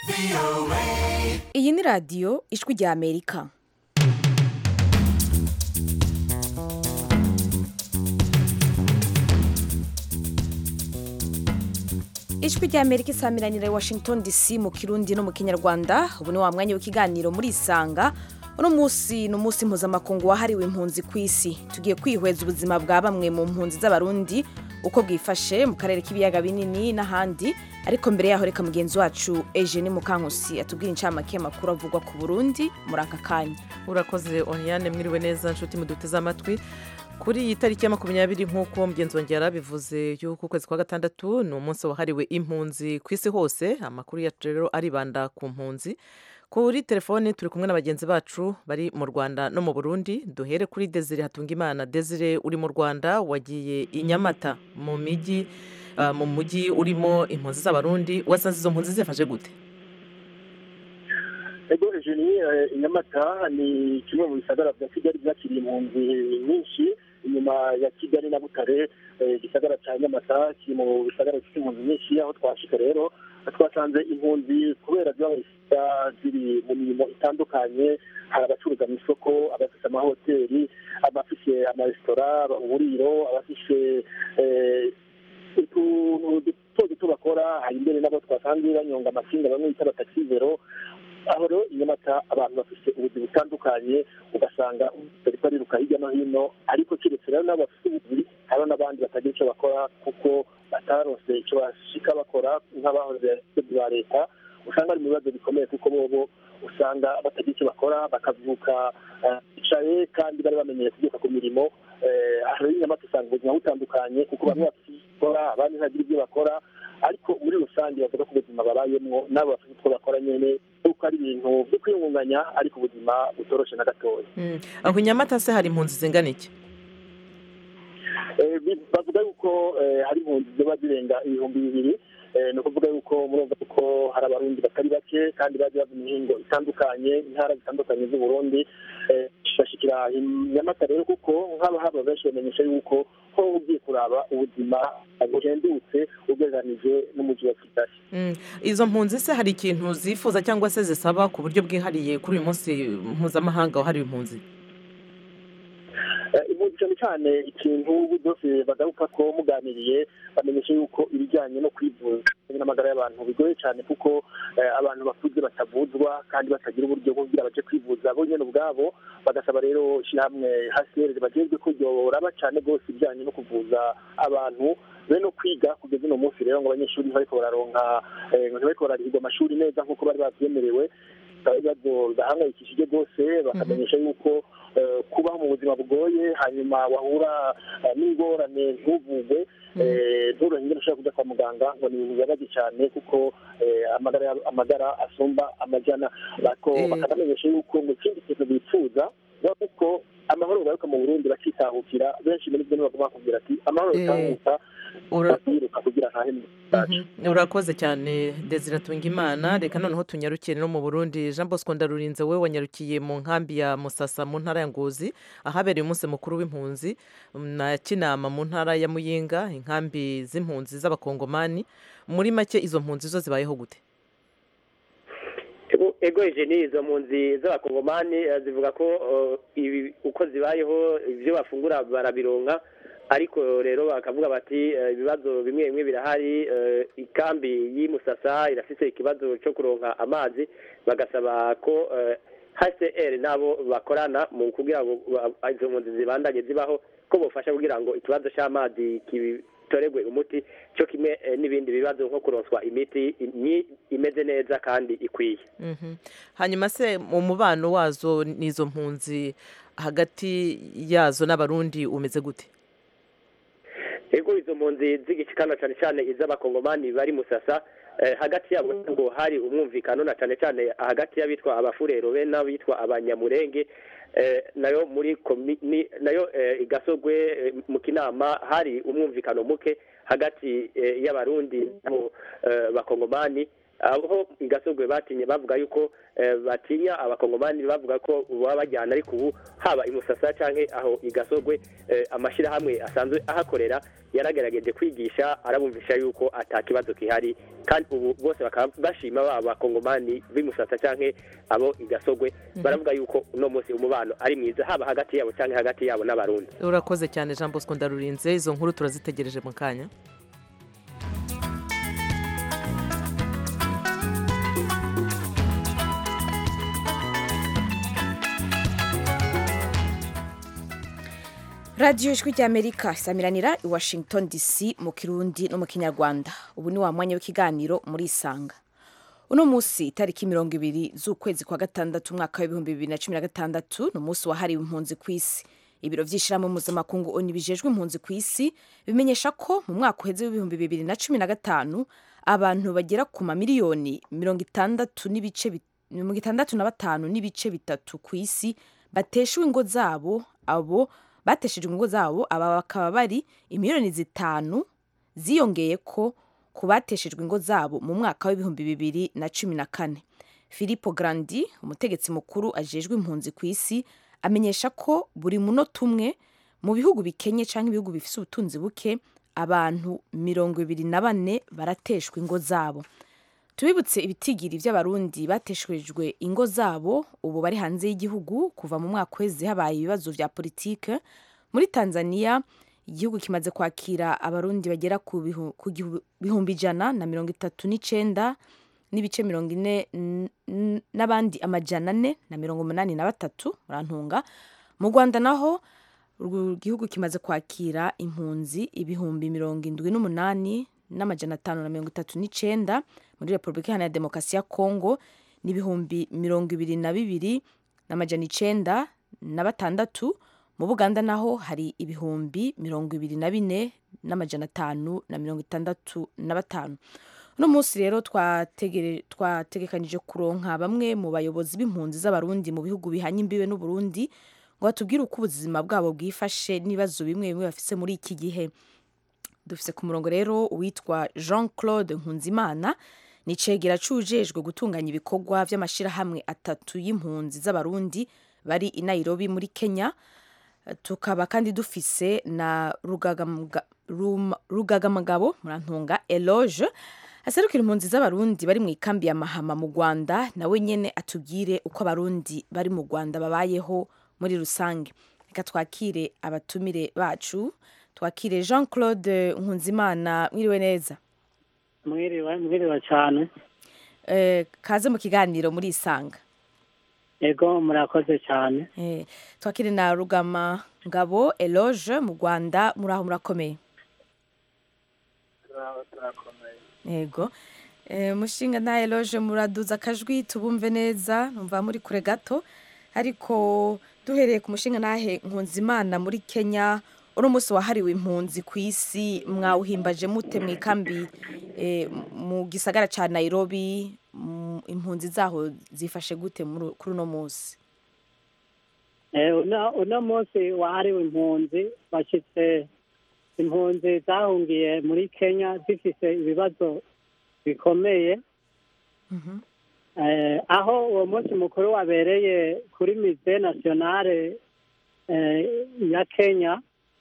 iyi ni radiyo ijwi rya amerika ijwi rya amerika isamiranira i washington dc mu kirundi no mu kinyarwanda ubu ni wa mwanya w'ikiganiro muri isanga uno munsi ni umunsi mpuzamakungu wahariwe impunzi ku isi tugiye kwihweza ubuzima bwa bamwe mu mpunzi z'abarundi uko bwifashe mu karere k'ibiyaga binini n'ahandi ariko mbere yaho reka mugenzi wacu Eugene Mukankusi atubwira incamake makuru avugwa ku Burundi muri aka kanya urakoze Oriane mwiriwe neza nshuti muduteze amatwi kuri iyi tariki ya makumyabiri nk'uko mugenzi wanjye yarabivuze y'uko ukwezi kwa gatandatu ni umunsi wahariwe impunzi ku isi hose amakuru yacu rero aribanda ku mpunzi kuri telefone turi kumwe na bagenzi bacu bari mu rwanda no mu burundi duhere kuri desire hatungimana desire uri mu rwanda wagiye i nyamata mu mijyi mu mujyi urimo impunzi z'abarundi wasanze izo mpunzi zifashe gute ego ejeni nyamata ni kimwe mu bisagara bya kigali byakiriye impunzi nyinshi inyuma ya kigali na butare igisagara cya nyamata kiri mu bisagara bifite impunzi nyinshi aho twashika rero twasanze impunzi kubera ziba ziri mu mirimo itandukanye hari abacuruza mu isoko abafite amahoteli abafite amaresitora uburiro abafite utuntu duto duto bakora hari imbere nabo twasanze banyonga amasinga bamwe bita abatakizero aho rero i nyamata abantu bafite ubuzima butandukanye ugasanga bari bariruka hirya no hino ariko keretse rero n'abo bafite ubuzi hariho n'abandi batagira icyo bakora kuko batarose icyo bashika bakora nk'abahoze ba leta usanga ari mu bibazo bikomeye kuko bobo usanga batagira icyo bakora bakavuka bicaye kandi bari bamenyeye kubyuka ku mirimo aho rero nyamata usanga ubuzima butandukanye kuko bamwe bafite icyo bakora abandi ntagira ibyo bakora ariko muri rusange bavuga ko ubuzima babayemo n'abo bafite utwo bakora nyine kuko ari ibintu byo kwiyungunganya ariko ubuzima butoroshe na gatoya aho nyamata se hari impunzi zingana iki bavuga yuko hari impunzi ziba zirenga ibihumbi bibiri ni ukuvuga yuko murumva ko hari abarundi batari bake kandi baje bava imihingo itandukanye intara zitandukanye z'uburundi bashikira nyamata rero kuko nk'abahaba benshi bamenyesha yuko ko ugiye kuraba ubuzima buhendutse ugereranije n'umujyi wa kigali izo mpunzi se hari ikintu zifuza cyangwa se zisaba ku buryo bwihariye kuri uyu munsi mpuzamahanga wahariwe impunzi impunzi cyane cyane ikintu byose bagaruka ko muganiriye bamenyesha yuko ibijyanye no kwivuza n'amagara y'abantu bigoye cyane kuko abantu bakuze batavuzwa kandi batagira uburyo bwo kugira baje kwivuza bo nyine ubwabo bagasaba rero ishyirahamwe hasi bagezwe ko ryoraba cyane rwose ibijyanye no kuvuza abantu be no kwiga kugeza uno munsi rero ngo abanyeshuri ntibariko bararonka ntibariko bararihirwa amashuri neza nk'uko bari babyemerewe ibibazo bidahangayikishije rwose bakamenyesha yuko kubaho mu buzima bugoye hanyuma wahura n'ingorane ntuvugwe nturo ingene ushobora kujya kwa muganga ngo ni ibintu bibabaje cyane kuko amagara asumba amajana bakanamenyesha yuko mu kindi kintu bifuza kuko amahoro garuka mu burundi bakitahukira benshi muri byo bagomba bakubwira ati amahoro yitahuka bakiruka kugira ntahe urakoze cyane desire imana reka noneho tunyarukire no mu burundi jean bosco ndarurinze we wanyarukiye mu nkambi ya musasa mu ntara ya ngozi ahabereye umunsi mukuru w'impunzi na kinama mu ntara ya muyinga inkambi z'impunzi z'abakongomani muri make izo mpunzi zo zibayeho gute ego ni izo mpunzi z'abakongomani zivuga ko ibi uko zibayeho ibyo bafungura barabironka ariko rero bakavuga bati ibibazo bimwe bimwe birahari ikambi y'Imusasa irafite ikibazo cyo kuronka amazi bagasaba ko hcr nabo bakorana mu kugira ngo izo mpunzi zibandanye zibaho ko bufasha kugira ngo ikibazo cy'amazi toregwe umuti cyo kimwe n'ibindi bibazo nko kuronswa imiti imeze neza kandi ikwiye hanyuma se mu mubano wazo n'izo mpunzi hagati yazo n'abarundi umeze gute ego izo mpunzi z'igikikana cyane cyane iz'abakongomani bari musasa hagati yabo ngo hari umwumvikano na cyane cyane hagati y'abitwa abafurero be n'abitwa abanyamurenge nayo muri nayo igasogwe mu kinama hari umwumvikano muke hagati y'abarundi n'abo bakongomani aho igasogwe batinye bavuga yuko batinya abakongomani bavuga ko baba bajyana ariko ubu haba imusasa cyangwa aho igasogwe amashyirahamwe asanzwe ahakorera yaragerageje kwigisha arabumvisha yuko atakibazo gihari kandi ubu bose bakaba bashima ba bakongomani b'imusasa canke abo igasogwe baravuga yuko uno munsi umubano ari mwiza haba hagati yabo canke hagati yabo n'abarundi urakoze cyane jean bosco ndarurinze izo nkuru turazitegereje mu kanya radiyo ijwi ry'amerika isamiranira i washington dc mu kirundi no mu kinyarwanda ubu ni wa mwanya w'ikiganiro muri isanga uno munsi itariki mirongo ibiri z'ukwezi kwa gatandatu umwaka w'ibihumbi bibiri na cumi na gatandatu ni umunsi wahariwe impunzi ku isi ibiro by'ishyirahamwe mpuzamakungu oni bijejwe impunzi ku isi bimenyesha ko mu mwaka uheze w'ibihumbi bibiri na cumi na gatanu abantu bagera ku mamiliyoni mirongo itandatu n'ibice bi- mirongo itandatu na batanu n'ibice bitatu ku isi bateshewe ingo zabo abo bateshejwe ingo zabo aba bakaba bari imiliyoni zitanu ziyongeye ko ku bateshejwe ingo zabo mu mwaka w'ibihumbi bibiri na cumi na kane Filippo Grandi umutegetsi mukuru ajejwe impunzi ku isi amenyesha ko buri munota umwe mu bihugu bikenye cyangwa ibihugu bifite ubutunzi buke abantu mirongo ibiri na bane barateshwa ingo zabo tubibutse ibitigiri by'abarundi bateshejwe ingo zabo ubu bari hanze y'igihugu kuva mu mwaka uheze habaye ibibazo vya politike muri tanzania igihugu kimaze kwakira abarundi bagera ku bihu- ku gihu- bihumbi ijana na mirongo itatu n'icenda n'ibice mirongo ine n- n- n'abandi amajana ane na mirongo umunani na batatu murantunga mu rwanda naho urwo gihugu kimaze kwakira impunzi ibihumbi mirongo indwi n'umunani n'amajana atanu na mirongo itatu n'icenda muri repubulika iharanira demokarasi ya kongo n'ibihumbi mirongo ibiri na bibiri n'amajana icenda na batandatu mu buganda naho hari ibihumbi mirongo ibiri na bine n'amajana atanu na mirongo itandatu na batanu uno munsi rero twategere- twategekanyije kuronka bamwe mu bayobozi b'impunzi z'abarundi mu bihugu bihanye imbibe n'uburundi ngo batubwire uko ubuzima bwabo bwifashe n'ibibazo bimwe bimwe bafise muri iki gihe dufise ku murongo rero uwitwa jean claude nkunzimana ni icegera cujejwe gutunganya ibikorwa vy'amashirahamwe atatu y'impunzi z'abarundi bari i nairobi muri kenya tukaba kandi dufise na Rugagamuga- Ruma- rugagamagabo murantunga eloge aserukira impunzi z'abarundi bari mu ikambi ya mahama mu rwanda nawe nyene atubwire uko abarundi bari mu rwanda babayeho muri rusange reka twakire abatumire bacu twakire jean claude nkunzimana mwiriwe neza mwiriwe mwiriwe cyane Eh, kaze mu kiganiro muri isanga ego murakoze cyane Eh, twakire na rugama ngabo eloge mu rwanda muraho murakomeye yego Eh, mushinga nta eloge muraduza akajwi tubumve neza numva muri kure gato ariko duhereye ku mushinga ntahe nkunzimana muri kenya uno munsi wahariwe impunzi ku isi mwawuhimbaje mute mu ikambi eh, mu gisagara ca nairobi mu- impunzi zaho zifashe gute muri- kuri uno munsi Eh, uno uno munsi wahariwe impunzi bashyitse impunzi zahungiye muri kenya zifise ibibazo bikomeye Mhm. Eh, aho uwo munsi mukuru wabereye kuri mise nationale eh, ya kenya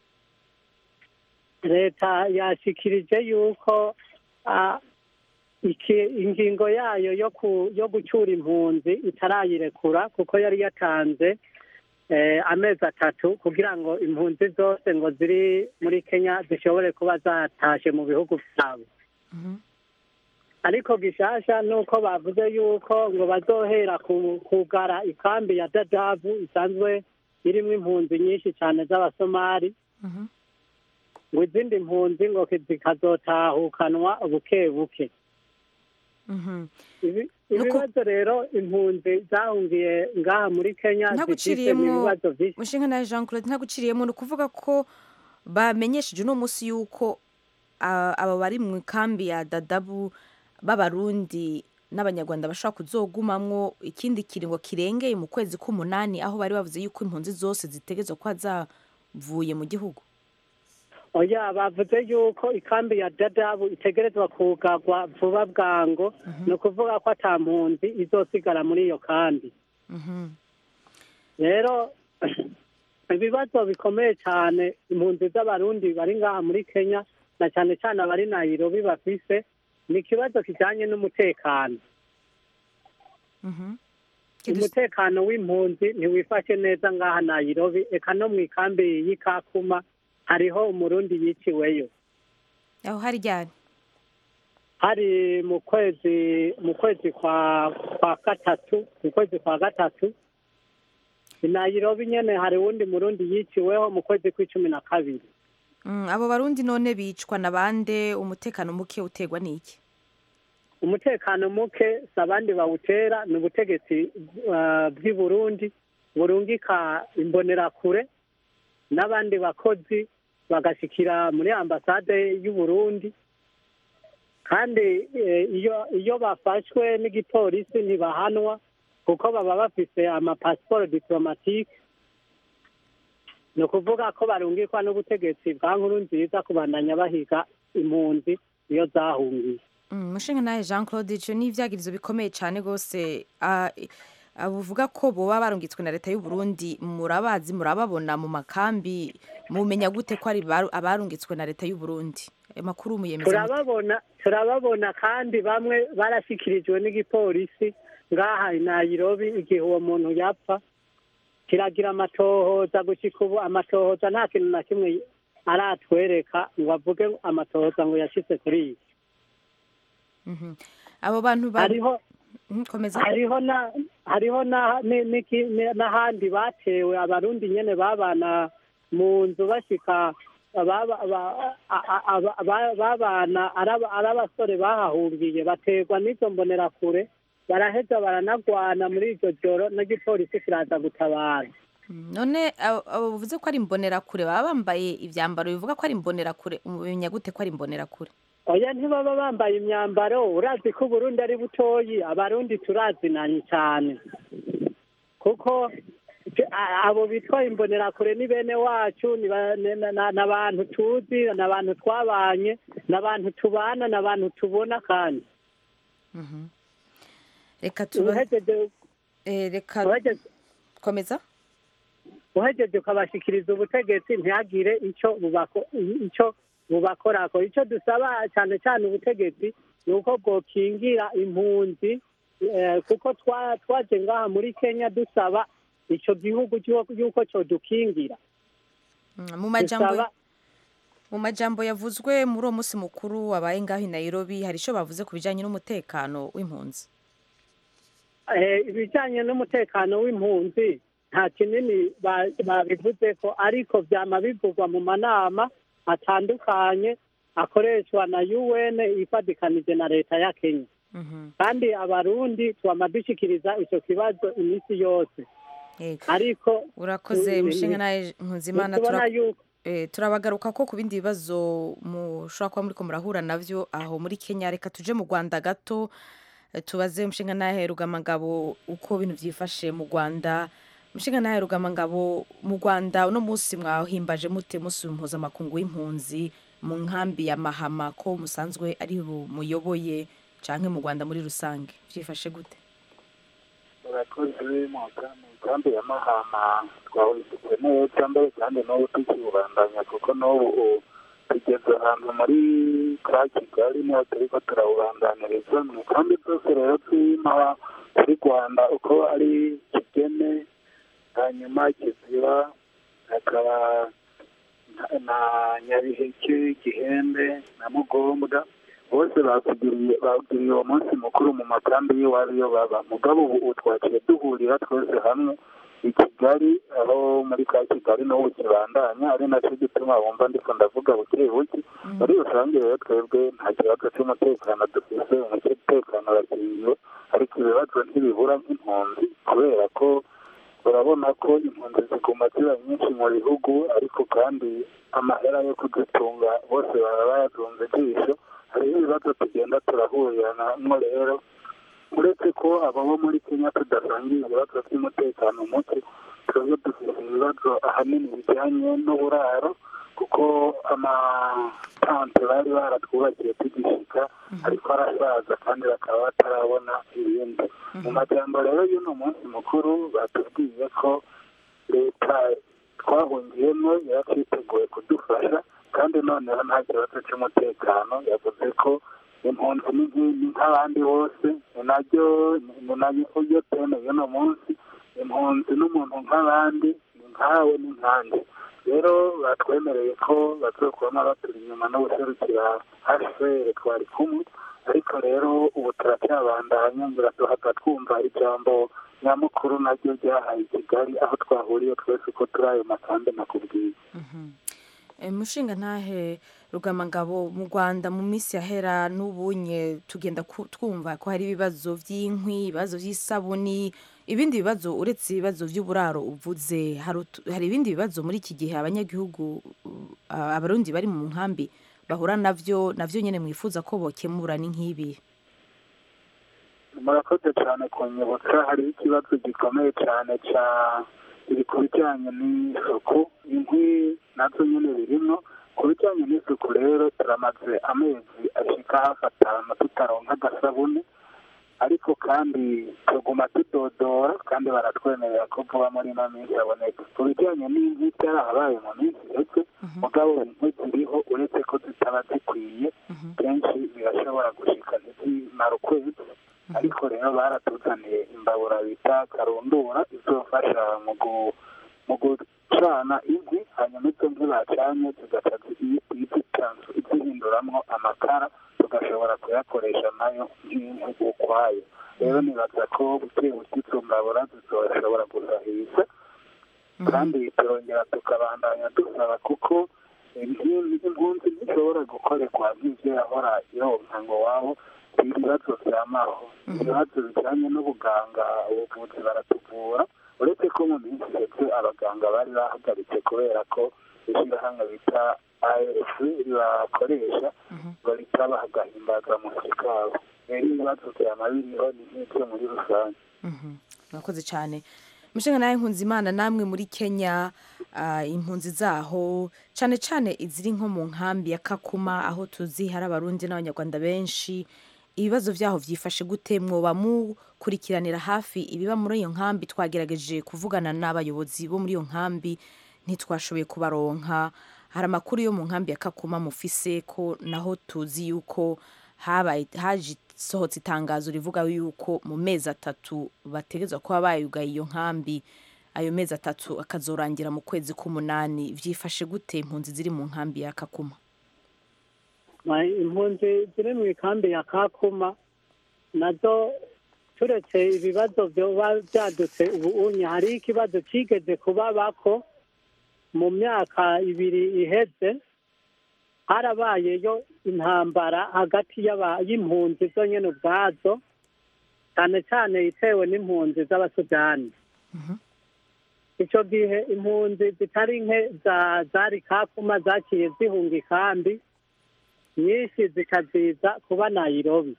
leta yashikirije yuko ah, iki- ingingo yayo yo ku yo gucyura impunzi itarayirekura kuko yari yatanze eh, amezi atatu kugira ngo impunzi zose ngo ziri muri kenya zishobore kuba zatashe mu bihugu byabo Mhm. ariko gishasha nuko bavuze yuko ngo bazohera ku- kugara ikambi ya dadabu isanzwe irimo impunzi nyinshi cyane z'abasomali Mhm. ngo izindi mpunzi ngo zikazotahukanwa buke buke Mhm. Ibi- Nuko- ibibazo rero impunzi zahungiye ngaha muri kenya zifite ntaguciriyemo ibibazo byinshi mushinga nawe jean claude ntaguciriyemo ni ukuvuga ko bamenyesheje uno munsi yuko ah, aba bari mu ikambi ya dadabu b'abarundi n'abanyarwanda bashobora kuzogumamwo ikindi kiringo kirengeye mu kwezi k'umunani aho bari bavuze yuko impunzi zose zitegerezwa kuba zavuye mu gihugu oya bavuze yuko ikambi ya dadabu itegerezwa kugarwa vuba bwango ni ukuvuga ko ata mpunzi izosigara muri iyo kambi Mhm. rero ibibazo bikomeye cyane impunzi z'abarundi bari ngaha muri kenya na cyane cyane abari nayirobi bafise ni ikibazo kijanye n'umutekano Mhm. Kidus- umutekano w'impunzi ntiwifashe neza ngaha nayirobi eka no mu ikambi y'ikakuma hariho umurundi yiciweyo aho hari ryari hari mu kwezi mu kwezi kwa kwa gatatu mu kwezi kwa gatatu i nayirobi nyene hari wundi murundi yiciweho mu kwezi kw'icumi na kabiri Mm, abo barundi none bicwa na bande umutekano muke utegwa n'iki umutekano muke si abandi bawutera ni ubutegetsi uh, bw'i burundi burungika imbonerakure n'abandi bakozi bagashikira muri ambasade y'u burundi kandi eh, iyo iyo bafashwe n'igipolisi ntibahanwa kuko baba bafise amapasiporo diplomatike ni ukuvuga ko barungikwa n'ubutegetsi bwa nkuru nziza kubandanya bahiga impunzi iyo zahungiye Mm, mushinga nawe jean claude ico ni ivyagirizo bikomeye cane rwose Ah, i- ah, buvuga ko boba barungitswe na leta y'u Burundi murabazi murababona mu makambi mumenya gute ko ari baru- abarungitswe na leta y'u Burundi ayo makuru muyemeza mute? turababona turababona kandi bamwe barashyikirijwe n'igipolisi ngaha i nayirobi igihe uwo muntu yapfa kiragira amatohoza gushyika ubu amatohoza nta kintu na kimwe aratwereka ngo avuge amatohoza ngo yashyize kuri iyi Mhm. abo bantu ba- hariho Mhm, komeza hariho na hariho na ni- niki- ni- n'ahandi batewe abarundi nyene babana mu nzu bashika baba- ba- a- a- aba- ba- babana araba- ari abasore bahahungiye baterwa n'izo mbonerakure baraheza baranagwana muri iryo joro n'igipolisi kiraza gutabara Mm, none abo abo bivuze ko ari imbonerakure baba bambaye ivyambaro bivuga ko ari imbonerakure mumenya gute ko ari imbonerakure oya ntibaba bambaye imyambaro urazi ko uburundi ari butoyi abarundi turazinanye cyane kuko je- a- abo bitwa imbonerakure ni bene wacu ni ba- ni- na- na- n'abantu tuzi n'abantu twabanye n'abantu tubana n'abantu tubona kandi Mhm. reka tuba uhejeje eh, reka uhejeje komeza uhejeje ukabashikiriza ubutegetsi ntihagire icyo bubako icyo bubakorako icyo dusaba cyane cyane ubutegetsi ni uko bwokingira impunzi eh, kuko twa- twaje ngaha muri kenya dusaba icyo gihugu cy'uko- y'uko cyodukingira Mm, mu majambo dusaba mu majambo yavuzwe muri uwo munsi mukuru wabaye ngaho i Nairobi hari ico bavuze ku bijanye n'umutekano w'impunzi eh, ibijyanye n'umutekano w'impunzi nta kinini ba- babivuze ko ariko byama bivugwa mu manama atandukanye akoreshwa na UN ifadikanije na leta ya Kenya Mhm. kandi abarundi twama dushikiriza icyo kibazo iminsi yose Yego. ariko urakoze Mm, mushinga mm. nawe nkunzimana tubona tura- yuko eh, turabagaruka ko ku bindi bibazo mushobora kuba muriko murahura navyo aho muri kenya reka tuje mu rwanda gato eh, tubaze mushinga nawe rugamangabo uko ibintu vyifashe mu rwanda mushinga nawe rugamangabo mu rwanda uno munsi mwahimbaje mute munsi mpuzamakungu w'impunzi mu nkambi ya mahama ko musanzwe ari bu- muyoboye canke mu rwanda muri rusange vyifashe gute murakoze mu migambi ya mahama twawifite neza mbere kandi n'ubu tukiwubandanya kuko n'ubu u- tugeze ahantu muri ka kigali niho turiko turawubandaniriza mu migambi zose rero tw'imaha kuri rwanda uko ari kigeme hanyuma kiziba hakaba na- na nyabiheke gihembe na mugombwa bose batugiriye bagiriye uwo munsi mukuru mu makambi y'iwabo iyo baba mugabo ubu ubu twaciye duhurira twese hamwe i kigali aho muri ka kigali n'ubu kibandanya ari nacyo gituma wumva ndiko ndavuga buke buke muri rusange rero twebwe nta kibazo cy'umutekano dufise umutekano urakingiwe ariko ibibazo ntibibura nk'impunzi kubera ko urabona ko impunzi ziguma ziba nyinshi mu bihugu ariko kandi amahera yo kudutunga bose baba bayazunze ijisho hariho ibibazo tugenda turahuriramo rero uretse ko abo bo muri kenya tudasangiye ibibazo by'umutekano muke twebwe dufite ibibazo ahanini bijyanye n'uburaro kuko amatante bari baratwubakiye tugishika ariko arasaza kandi bakaba batarabona ibindi mu majambo rero y'uno munsi mukuru batubwiye ko leta twahungiyemo yaraciteguye kudufasha kandi noneho nta kibazo cy'umutekano yavuze ko impunzi ni nki- ni nk'abandi bose ni naryo ni naryo teme y'uno munsi impunzi n'umuntu nk'abandi ni nkawe ni nkanjye rero batwemereye ko bazokubamo baturi inyuma no guserukira hcr twari kumwe ariko rero ubu turacyabandanya ngira duhava twumva ijambo nyamukuru naryo ryahaye i kigali aho twahuriye twese uko turi ayo makambi nakubwiye Eh, mushinga ntahe rugamangabo mu rwanda mu minsi yahera n'ubunye tugenda ku- twumva ko hari ibibazo by'inkwi ibibazo by'isabuni ibindi bibazo uretse ibibazo by'uburaro uvuze hari utu- hari ibindi bibazo muri iki gihe abanyagihugu uh, abarundi bari mu nkambi bahura navyo navyo nyene mwifuza ko bokemura ni nk'ibi murakoze cyane kunyibutsa hariho ikibazo gikomeye cyane cya biri ku bijyanye n'isuku inkwi nazo nyine birimo ku bijyanye n'isuku rero turamaze amezi ashika hafi atanu tutaronka agasabune ariko kandi tuguma tudodora kandi baratwemerera ko vuba muri ino minsi haboneka ku bijyanye n'inkwi byarahabaye mu minsi ndetse mugabo inkwi ziriho uretse ko zitaba zikwiye kenshi birashobora gushika ntizimara ukwezi ariko rero baratuzaniye imbabura bita karundura izofasha mu gu- mu gucana inkwi hanyuma izo nkwi bacanye zigaca zi- izitanzu izihinduramwo amakara tugashobora kuyakoresha nayo nk'inkwi ukwayo rero nibaza ko buke buke izo mbabura zizoshobora gusahiriza kandi turongera tukabandanya dusaba kuko impunzi impunzi ntishobora gukorerwa nk'ivyo yahora ironka ngo wabo ibibazo vyamaho ibibazo bijanye n'ubuganga ubuvuzi baratuvura uretse ko mu minsi iheze abaganga bari bahagaritse kubera ko ishirahamwe bita afc ribakoresha bahita baha agahimbazamusyi kabo rero ibibazo vyama biriho ni nk'ivyo muri rusange murakoze cyane mushinga nawe imana namwe muri kenya ah, impunzi zaho cyane cyane iziri nko mu nkambi ya kakuma aho tuzi hari abarundi n'abanyarwanda benshi ibibazo byaho byifashe gute mwoba mukurikiranira hafi ibiba muri iyo nkambi twagerageje kuvugana n'abayobozi bo muri iyo nkambi ntitwashoboye kubaronka hari amakuru yo mu nkambi ya kakuma mufise ko naho tuzi yuko habaye haje sohotse itangazo rivuga yuko mu mezi atatu bategerezwa kuba bayugaye iyo nkambi ayo mezi atatu akazorangira mu kwezi k'umunani vyifashe gute impunzi ziri mu nkambi ya kakuma Ma- impunzi ziri mu ikambi ya kakuma nazo turetse ibibazo vyoba vyadutse ubu unye hariho ikibazo cigeze kubabako mu myaka ibiri iheze harabayeyo intambara hagati y'aba- y'impunzi zo nyene ubwazo cyane cyane itewe n'impunzi z'abasudani ico gihe impunzi zitari nke za- zari kakuma zaciye zihunga ikambi nyinshi zikaziza kuba nayirobi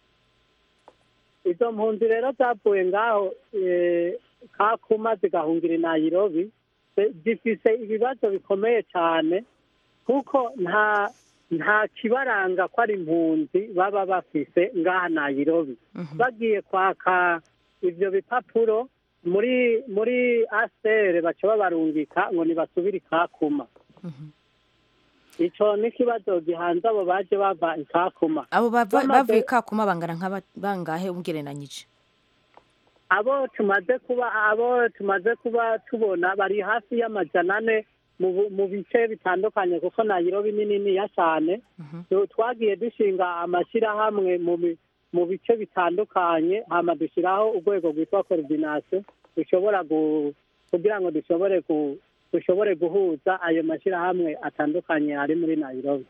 izo mpunzi rero zavuye ngaho eh, kakuma zigahungira i nayirobi zi- zifise ibibazo bikomeye cyane kuko nta nta kibaranga ko ari impunzi baba bafise ngaha nayirobi bagiye kwaka ivyo bipapuro muri muri asere baca babarungika ngo nibasubire ikakuma ico n'ikibazo gihanze abo baje bava ikakuma abo bava- Bamaze- bavuye kakuma bangana nk'aba- bangahe ugereranyije abo tumaze kuba abo tumaze kuba tubona bari hafi y'amajana ane mu bu- mu bice bitandukanye kuko nayirobi ni niniya cyane Tu- twagiye dushinga amashyirahamwe mu bi- mu bice bitandukanye hama dushyiraho urwego rwitwa koordination dushobora gu- kugira ngo dushobore ku- dushobore guhuza ayo mashyirahamwe atandukanye ari muri nayirobi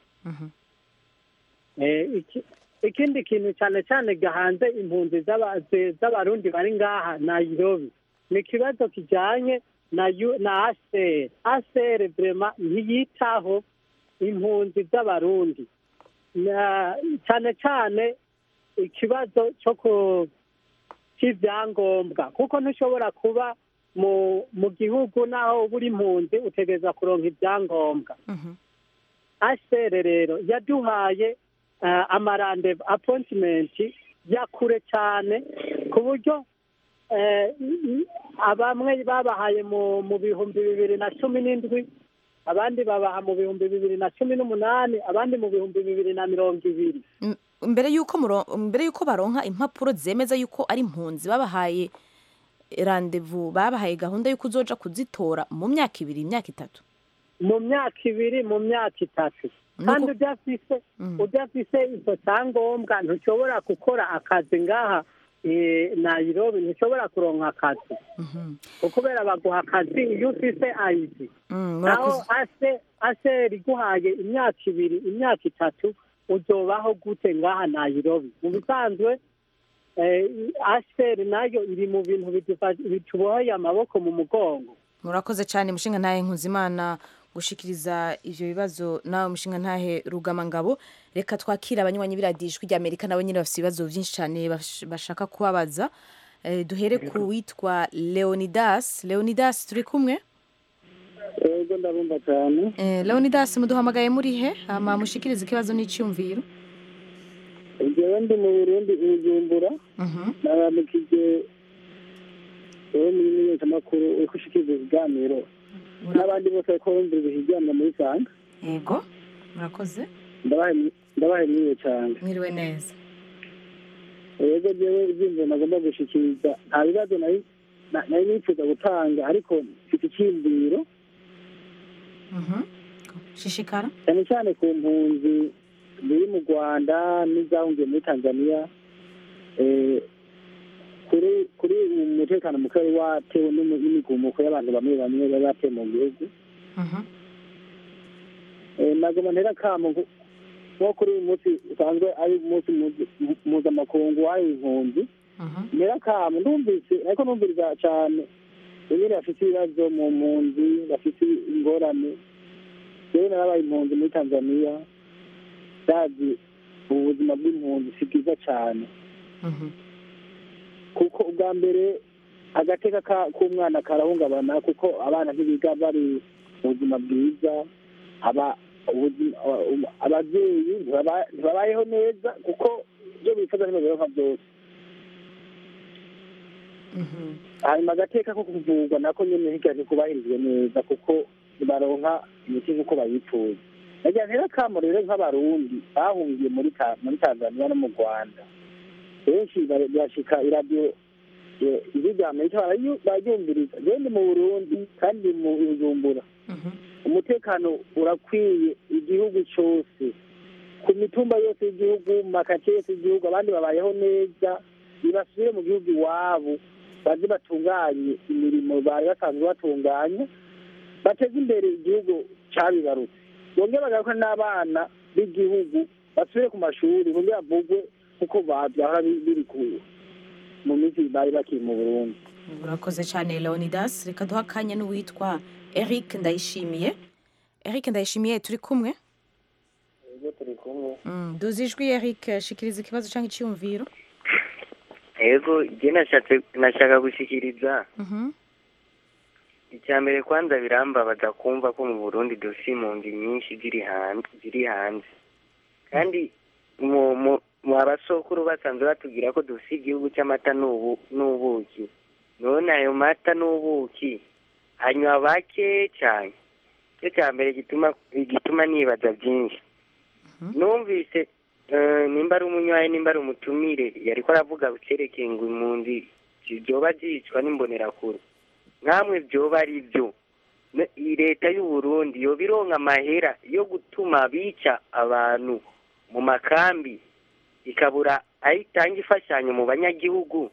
Eh, iki- ikindi kintu cyane cyane gahanze impunzi z'aba- ze- z'abarundi bari ngaha nayirobi ni ikibazo kijyanye na yu- na aseri aseri vrema ntiyitaho impunzi z'abarundi Na- cyane cyane ikibazo cyo ku cy'ibyangombwa kuko ntushobora kuba mu mu gihugu naho uba uri impunzi utegereza kuronka ibyangombwa asere rero yaduhaye uh, amarande appointment ya kure cyane ku buryo eh, abamwe babahaye mu mu bihumbi bibiri na cumi n'indwi abandi babaha mu bihumbi bibiri na cumi n'umunani abandi mu bihumbi bibiri na mirongo ibiri M- mbere yuko muro- mbere yuko baronka impapuro zemeza yuko ari impunzi babahaye randevu babahaye gahunda yuko uzoja kuzitora mu myaka ibiri imyaka itatu mu myaka ibiri mu myaka itatu Nuko- kandi udafise Mm. udafise icyo cyangombwa ntushobora gukora akazi ngaha eh, nairobi ntushobora kuronka akazi Mhm. kubera baguha akazi iyo ufise ayidi Mm, naho murakoze ase aseri iguhaye imyaka ibiri imyaka itatu uzobaho gute ngaha nairobi mu bisanzwe eh, aseri nayo iri mu bintu bidufa- bituboheye amaboko mu mugongo murakoze cyane mushinga ntahe nkuzimana gushikiriza ivyo bibazo nawe mushinga ntahe rugamangabo reka twakira abanywanyi biradijwi rya amerika nabo nyine bafite ibibazo byinshi cyane bash- bashaka kubabaza Eh, duhere ku witwa leonidas leonidas turi kumwe yego ndabumva cyane Eh, leonidas muduhamagaye muri he hama mushikirize ikibazo n'icyumviro njyewe ndi mu burundi ubujumbura Mhm. naramukije wowe muri menyeshamakuru uri gushikiriza ibiganiro n'abandi bose bariko bumviriza ikiganiro muri sanga yego murakoze ndabahemwiye cyane mwiriwe neza yego jewe ivyiyumviro nagomba gushikiriza nta bibazo nari na- nari nifuza gutanga ariko mfite icyiyumviro Mhm. shishikara cyane cyane ku mpunzi ziri mu rwanda n'izahungiye muri tanzania eh, kuri kuri uyu mutekano muke wari watewe n'imi- n'imigumuko y'abantu bamwe bamwe bari bateye mu gihugu Mhm. Eh, nagoma ntera kamo nko- nko kuri uyu munsi usanzwe ari umunsi muzi- mu- mpuzamakungu wahariwe impunzi Mhm. ntera kamo ndumvise ariko numviriza cyane bamwe bafite ibibazo mu mpunzi bafite ingorane rero narabaye impunzi muri tanzania ndazi ubu buzima bw'impunzi si bwiza cyane Mhm. kuko ubwa mbere agateka ka- k'umwana karahungabana kuko abana ntibiga bari mu buzima bwiza aba ubuzima- aba- ababyeyi ntibaba- ntibabayeho neza kuko ibyo bifuza ntibabironka byose Mhm. hanyuma agateka ko kuvurwa nako nyine hirya ntikubahirizwe neza kuko baronka imiti nk'uko bayifuza nagira ntera akamo rero nk'abarundi bahungiye muri Ta- muri tanzania no mu rwanda benshi bare- birashika iradiyo eh, ijwi rya amerika barayu- bararyumviriza jewe ndi mu burundi kandi mu bujumbura Mhm. umutekano urakwiye igihugu cyose ku mitumba yose y'igihugu mu makaritsiye yose y'igihugu abandi babayeho neza nibasubire mu gihugu iwabo baze batunganye imirimo bari basanzwe batunganya bateze imbere igihugu cyabibarutse bongere bagaruka n'abana b'igihugu basubire ku mashuri bongere bavugwe kuko ba- byahora bi- biri ku- mu minsi bari bakiri mu burundi urakoze cyane leonidas reka duha akanya n'uwitwa eric ndayishimiye eric ndayishimiye turi kumwe ibyo turi kumwe Mm, duzi ijwi eric shikiriza ikibazo cyangwa icyumviro yego igihe nashatse nashaka gushyikiriza Mhm. icya mbere kwanza birambabaza kumva ko mu burundi dufite impunzi nyinshi ziri hanze ziri hanze kandi mu mu mu abasokuru basanzwe batubwira ko dufite igihugu cy'amata n'ubu n'ubuki none ayo mata n'ubuki hanyuma bake cyane cyo cya mbere gituma gituma nibaza byinshi numvise eh, nimba ari umunywayi nimba ari umutumire yariko aravuga cyerekeye ngo impunzi zoba zicwa n'imbonerakure nkamwe byoba ari byo Ne- iyi leta y'u Burundi yoba ironka amahera yo gutuma bica abantu mu makambi ikabura aho itanga imfashanyo mu banyagihugu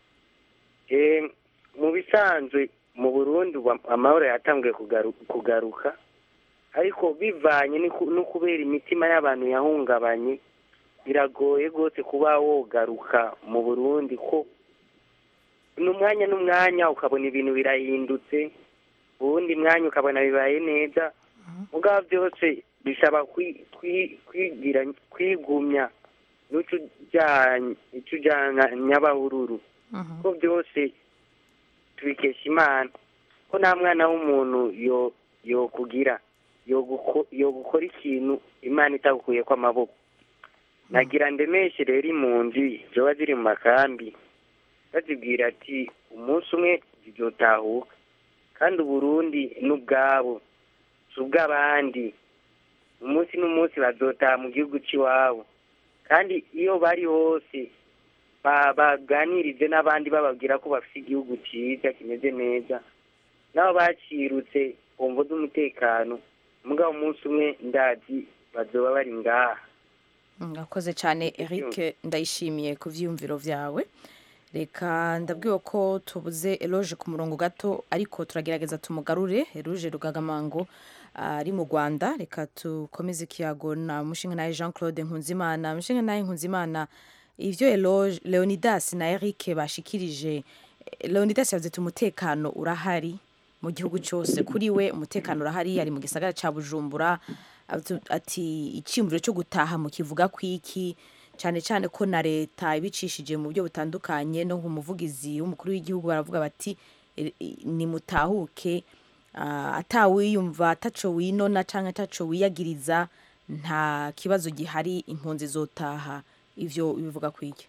Eh, mu bisanzwe mu burundi ubu amahoro yatanguye kugaru- kugaruka ariko bivanye n'iku- no kubera imitima y'abantu yahungabanye biragoye rwose kuba wogaruka mu burundi ko n'umwanya n'umwanya ukabona ibintu birahindutse uwundi mwanya ukabona bibaye neza mugabo byose bisaba kwi- kwi- kwigira kwigumya n'icyo ujyanye icyo ujyana nyabahururu Mhm. ko byose tubikesha imana ko nta mwana w'umuntu yo yokugira yoguko- yogukora ikintu imana itagukuye ko amaboko nagira ndemeshe rero impunzi zoba ziri mu makambi bazibwira ati umunsi umwe zizotahuka kandi uburundi n'ubwabo si ubw'abandi umunsi n'umunsi bazotaha mu gihugu cy'iwabo kandi iyo bari hose ba- baganirize n'abandi bababwira ko bafite igihugu cyiza kimeze neza nabo bacirutse ku mvo z'umutekano mugabo umunsi umwe ndazi bazoba bari ngaha mwakoze cyane eric ndayishimiye ku byiyumviro byawe reka ndabwiwe ko tubuze eloge ku murongo gato ariko turagerageza tumugarure eloge rugagamango ari mu rwanda reka dukomeze ikiyago na mushinga nawe jean claude nkunzimana mushinga nawe nkunzimana ibyo eloge leonidas na eric bashikirije leonidas yavuze ati umutekano urahari mu gihugu cyose kuri we umutekano urahari ari mu gisagara cya bujumbura Atu- ati icyiyumviro cyo gutaha mu kivuga ku iki cyane cyane ko na leta ibicishije mu buryo butandukanye no ku muvugizi w'umukuru w'igihugu baravuga bati "E- e- nimutahuke ah, atawiyumva ataco winona cyangwa ataco wiyagiriza nta kibazo gihari impunzi zotaha ivyo bivuga ku iki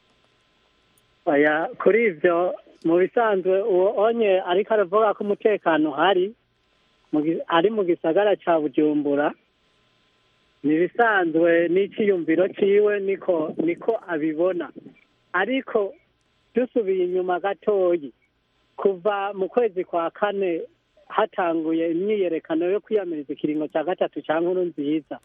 oya kuri ibyo mu bisanzwe uwo onye ariko aravuga ko umutekano uhari mu gi- ari mu gisagara cya bujumbura ni ibisanzwe n'icyiyumviro cyiwe niko niko abibona ariko dusubiye inyuma gatoyi kuva mu kwezi kwa kane hatanguye imyiyerekano yo kwiyamiriza ikiringo cya gatatu cya nkuru nziza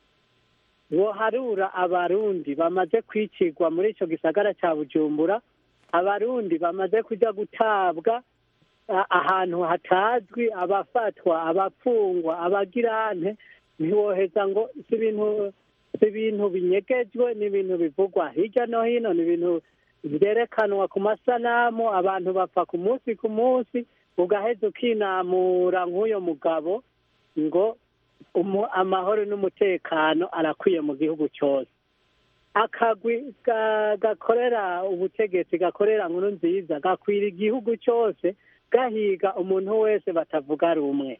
woharura abarundi bamaze kwicirwa muri icyo gisagara cya bujumbura abarundi bamaze kujya gutabwa a- ahantu hatazwi abafatwa abafungwa abagirante ntiwoheza ngo si ibintu si ibintu binyegejwe ni ibintu bivugwa hirya no hino ni ibintu byerekanwa ku masanamu abantu bapfa ku munsi ku munsi ugaheza ukinamura nk'uyo mugabo ngo umu- amahoro n'umutekano arakwiye mu gihugu cyose akagwi ga- gakorera ubutegetsi gakorera nkuru nziza gakwira igihugu cyose gahiga umuntu wese batavuga rumwe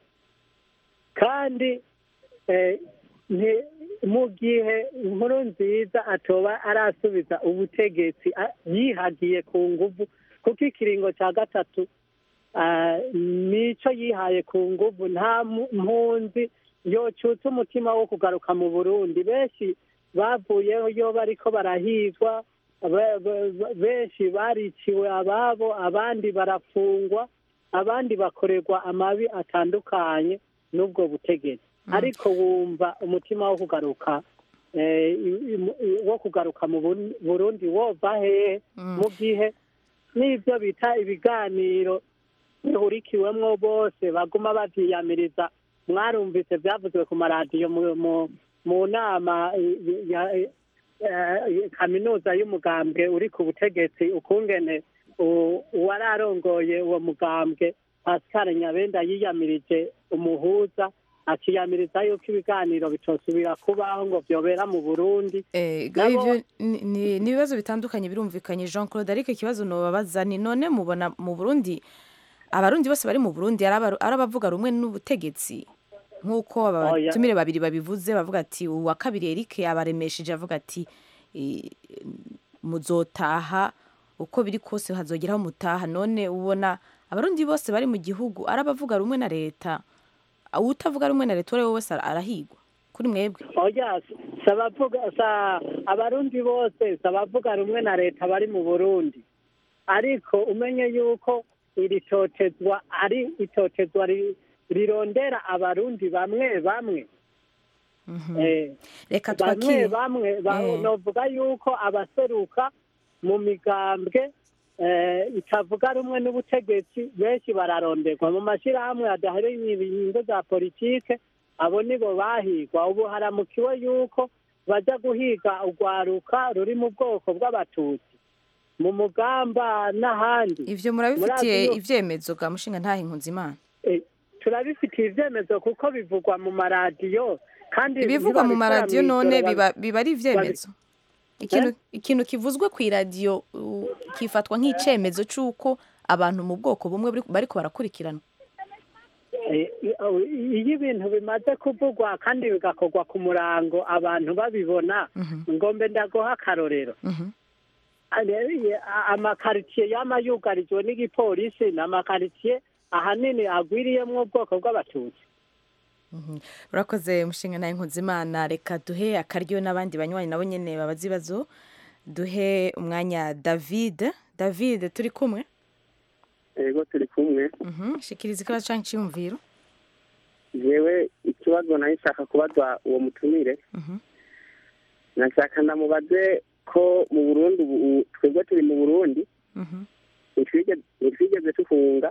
kandi eh, nti- mu gihe inkuru nziza atoba arasubiza ubutegetsi a- yihagiye ku nguvu kuko ikiringo cya gatatu ah, nico yihaye ku nguvu nta mu- mpunzi yocutse umutima wo kugaruka mu burundi benshi bavuyeho iyo bariko barahizwa be- be- benshi bariciwe ababo abandi barafungwa abandi bakorerwa amabi atandukanye n'ubwo butegetsi ariko wumva umutima wo kugaruka eh, i- i- i- wo kugaruka mu Bun- burundi wova hehe mu gihe n'ibyo bita ibiganiro bihurikiwemwo bose baguma bavyiyamiriza mwarumvise byavuzwe ku maradiyo mu- mu- mu nama i- i- ya eh, eh, kaminuza y'umugambwe uri ku butegetsi ukungene u- uwari arongoye uwo mugambwe pascal nyabenda yiyamirije umuhuza akiyamiriza yuko ibiganiro bitosubira kubaho ngo vyobera mu burundi Eh, Nabo- ibyo ni- ni ni ibibazo bitandukanye birumvikanye jean claude ariko ikibazo nobabaza ni none mubona mu burundi abarundi bose bari mu burundi ari abaru- ari abavuga rumwe n'ubutegetsi nk'uko Oya. abatumire babiri babivuze bavuga ati uwa kabiri eric yabaremesheje avuga ati eh, muzotaha uko biri kose hazogeraho mutaha none ubona abarundi bose bari mu gihugu ari abavuga rumwe na leta utavuga rumwe na leta uwo ari we wese arahigwa kuri mwebwe oya si abavuga sa abarundi bose si abavuga rumwe na leta bari mu burundi ariko umenye yuko iri totezwa ari itotezwa ri- rirondera abarundi bamwe bamwe Eh, reka bamwe twakire bamwe ba- Eh. novuga yuko abaseruka mu migambwe eh, itavuga rumwe n'ubutegetsi benshi bararonderwa mu mashyirahamwe adahereye inyungu za politike abo nibo bahigwa ubu haramukiwe yuko bajya guhiga urwaruka ruri mu bwoko bw'abatutsi mu mugamba n'ahandi ivyo murabifitiye Murazi yo- ivyemezo bwa mushinga ntahe imana Eh, turabifitiye ibyemezo kuko bivugwa mu maradiyo kandi ibivugwa mu ntibabikora maradiyo mw'ijoro, none babi- biba biba ari ivyemezo ikintu ikintu kivuzwe ku iradiyo uh, kifatwa nk'icemezo c'uko abantu mu bwoko bumwe bari- bariko barakurikirana Eh, iyo ibintu bimaze kuvugwa kandi bigakorwa ku murango abantu babibona ngombe ndaguha akarorero Mhm. Ale- a- amakaritsiye yama yugarijwe n'igipolisi ni amakaritsiye ahanini agwiriyemwo ubwoko bw'abatutsi Mhm. urakoze mushinga nawe nkuzimana reka duhe akaryo n'abandi banywanyi nabo nyene babaza ibibazo duhe umwanya david david turi kumwe yego turi kumwe Mhm. shikiriza ikibazo canke iciyumviro jewe ikibazo nayo nshaka kubaza uwo mutumire Mhm. nashaka ndamubaze ko mu burundi ubu twebwe turi mu burundi Mhm. ntitwigeze ntitwigeze tufunga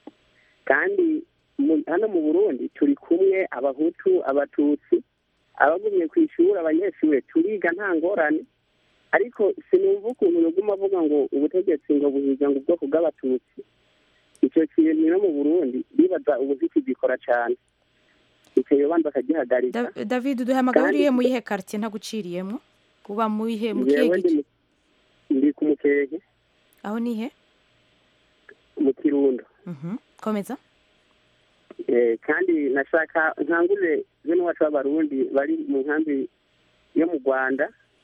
kandi mu- hano mu burundi turi kumwe abahutu abatutsi abagumye ku ishuri abanyeshuri turiga nta ngorane ariko sinumva ukuntu yoguma avuga ngo ubutegetsi ngo buhiga ngo ubwoko bw'abatutsi icyo kintu no mu burundi bibaza ubu kigikora cyane icyo yobanza akagihagarika Da- david duhamagara Kandi- uriye mu yihe quartier ntaguciriyemwo uba mu ihe mu kihe Jewe ndi gice mu- ndi ku mukenke aho nihe mu kirundo Mhm. komeza Eh, kandi nashaka nkangurire bene wacu b'abarundi bari mu nkambi yo mu rwanda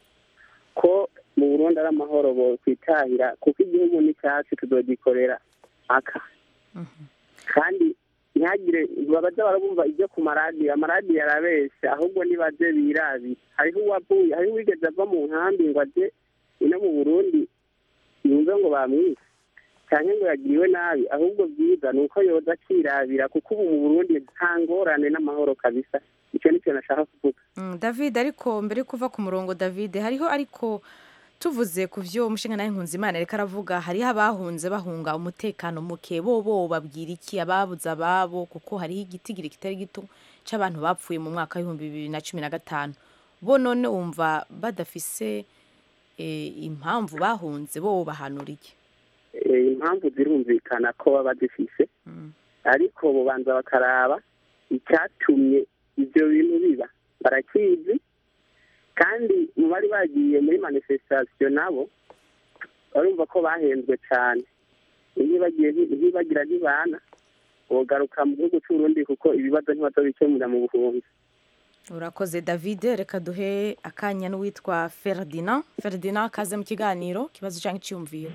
ko mu burundi ari amahoro bo kwitahira kuko igihugu ni cyacu tuzogikorera aka kandi ntihagire babaza barabumva ibyo ku maradiyo amaradiyo arabeshya ahubwo nibaze birabi hariho uwavuye hariho uwigeze ava mu nkambi ngo aje ino mu burundi yumve ngo bamwise cyane ngo yagiriwe nabi ahubwo byiza ni uko yoza akirabira kuko ubu mu burundi nta ngorane n'amahoro kabisa icyo ni cyo nashaka kuvuga Mm, david ariko mbere yo kuva ku murongo david hariho ariko tuvuze ku vyo umushinga nawe nkunzimana reka aravuga hariho abahunze bahunga umutekano muke bo bo babwira iki ababuze ababo kuko hariho igitigiri kitari gito c'abantu bapfuye mu mwaka w'ibihumbi bibiri na cumi na gatanu bo none wumva badafise eh, impamvu bahunze bo bahanura iki Eh, impamvu zirumvikana ko baba zifise ariko bubanza bakaraba icyatumye ibyo bintu biba barakizi kandi mu bari bagiye muri manifestation nabo barumva ko bahenzwe cyane ntibagiye ntibagira ntibana bogaruka mu gihugu cy'uburundi kuko ibibazo ntibazabikemurira mu buhunzi urakoze david reka duhe akanya n'uwitwa ferdinand ferdinand kaze mu kiganiro kibazo cyangwa icyumviro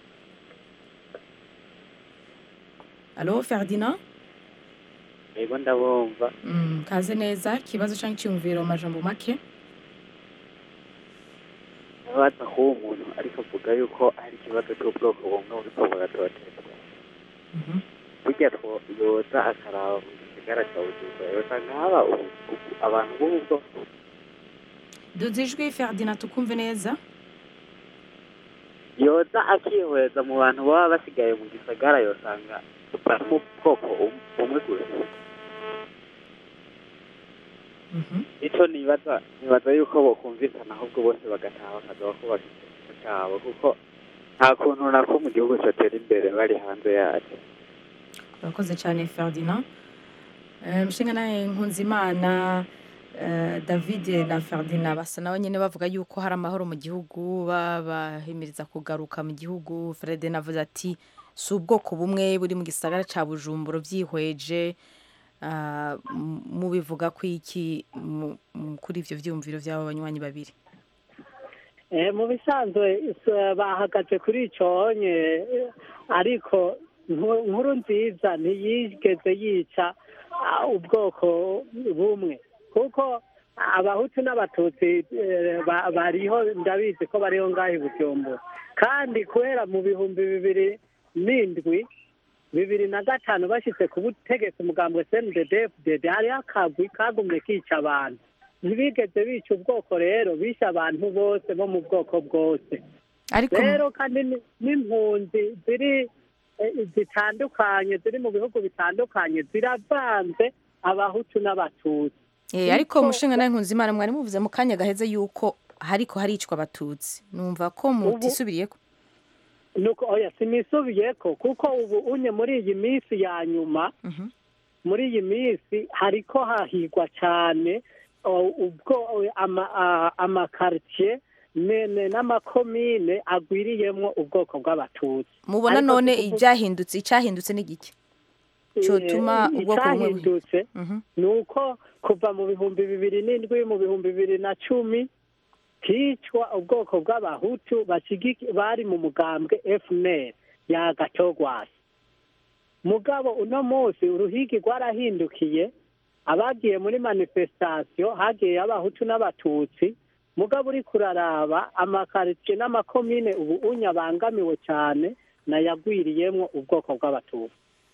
alo ferdinand yego ndabumva Mm, kaze neza ikibazo cyangwa icyumviro mu majambo make ntibaza kuba umuntu ariko avuga yuko hari ikibazo cy'ubwoko bumwe buriko buratotezwa burya two yoza akaraba mu gisigara cya bujumbura yosanga haba ubu- ubu- abantu b'ubu bwoko duze ijwi ferdinand tukumve neza yoza akihweza mu bantu baba basigaye mu gisagara yosanga bari mu bwoko bum- bumwe gusa icyo nibaza nibaza yuko bokumvikana ahubwo bose bagataha bakaza bakubaka igihugu cyabo kuko nta kuntu nako mu gihugu cyatera imbere bari hanze yacyo urakoze cyane ferdinand Eh, mushinga nawe nkunzimana eh, david na ferdinand basa nabo nyine bavuga yuko hari amahoro mu gihugu babahimiriza kugaruka mu gihugu ferdinand avuze ati si ubwoko bumwe buri mu gisagara cya bujumbura byihweje Ah, m- mubivuga ko iki mu- mu- kuri ibyo byumviro by'abo banywanyi babiri Eh, mu bisanzwe s- bahagaze kuri icyo nye eh, ariko nku- nkuru nziza ntiyigeze yica ah, ubwoko bumwe kuko abahutu n'abatutsi eh, ba- bariho ndabizi ko bariho ngaho i bujumbura kandi kubera mu bihumbi bibiri n'indwi bibiri na gatanu bashyitse ku butegetsi umugambwe cnddd hariho akagwi kagumye kica abantu ntibigeze bica ubwoko rero bishe abantu bose bo mu bwoko bwose ariko rero kandi ni- n'impunzi ziri eh, zitandukanye ziri mu bihugu bitandukanye ziravanze abahutu n'abatutsi Eh, ariko mushinga nawe nkunzimana mwari muvuze mu kanya gaheze yuko hariko haricwa abatutsi numva ko mutisubiriyeko nuko oya sinisubiyeko kuko ubu unye muri iyi minsi ya nyuma muri iyi minsi hariko hahigwa cyane o, ubwo ama- a- amakaritsiye ne- ne- n'amakomine agwiriyemwo ubwoko bw'abatutsi mubona Ariko none si kuvuga- ibyahindutse icyahindutse ni giki cyotuma Eh, ubwoko bumwe buhi- icyahindutse Mhm. ni uko kuva mu bihumbi bibiri n'indwi mu bihumbi bibiri na cumi hicwa ubwoko bw'abahutu bashigiki- bari mu mugambwe fnr ya gatogwasi mugabo uno munsi uruhigi rwarahindukiye abagiye muri manifestation hagiye abahutu n'abatutsi mugabo uri kuraraba amakaritsiye n'amakomine ubu unya abangamiwe cyane nayagwiriyemwo ubwoko bw'abatutsi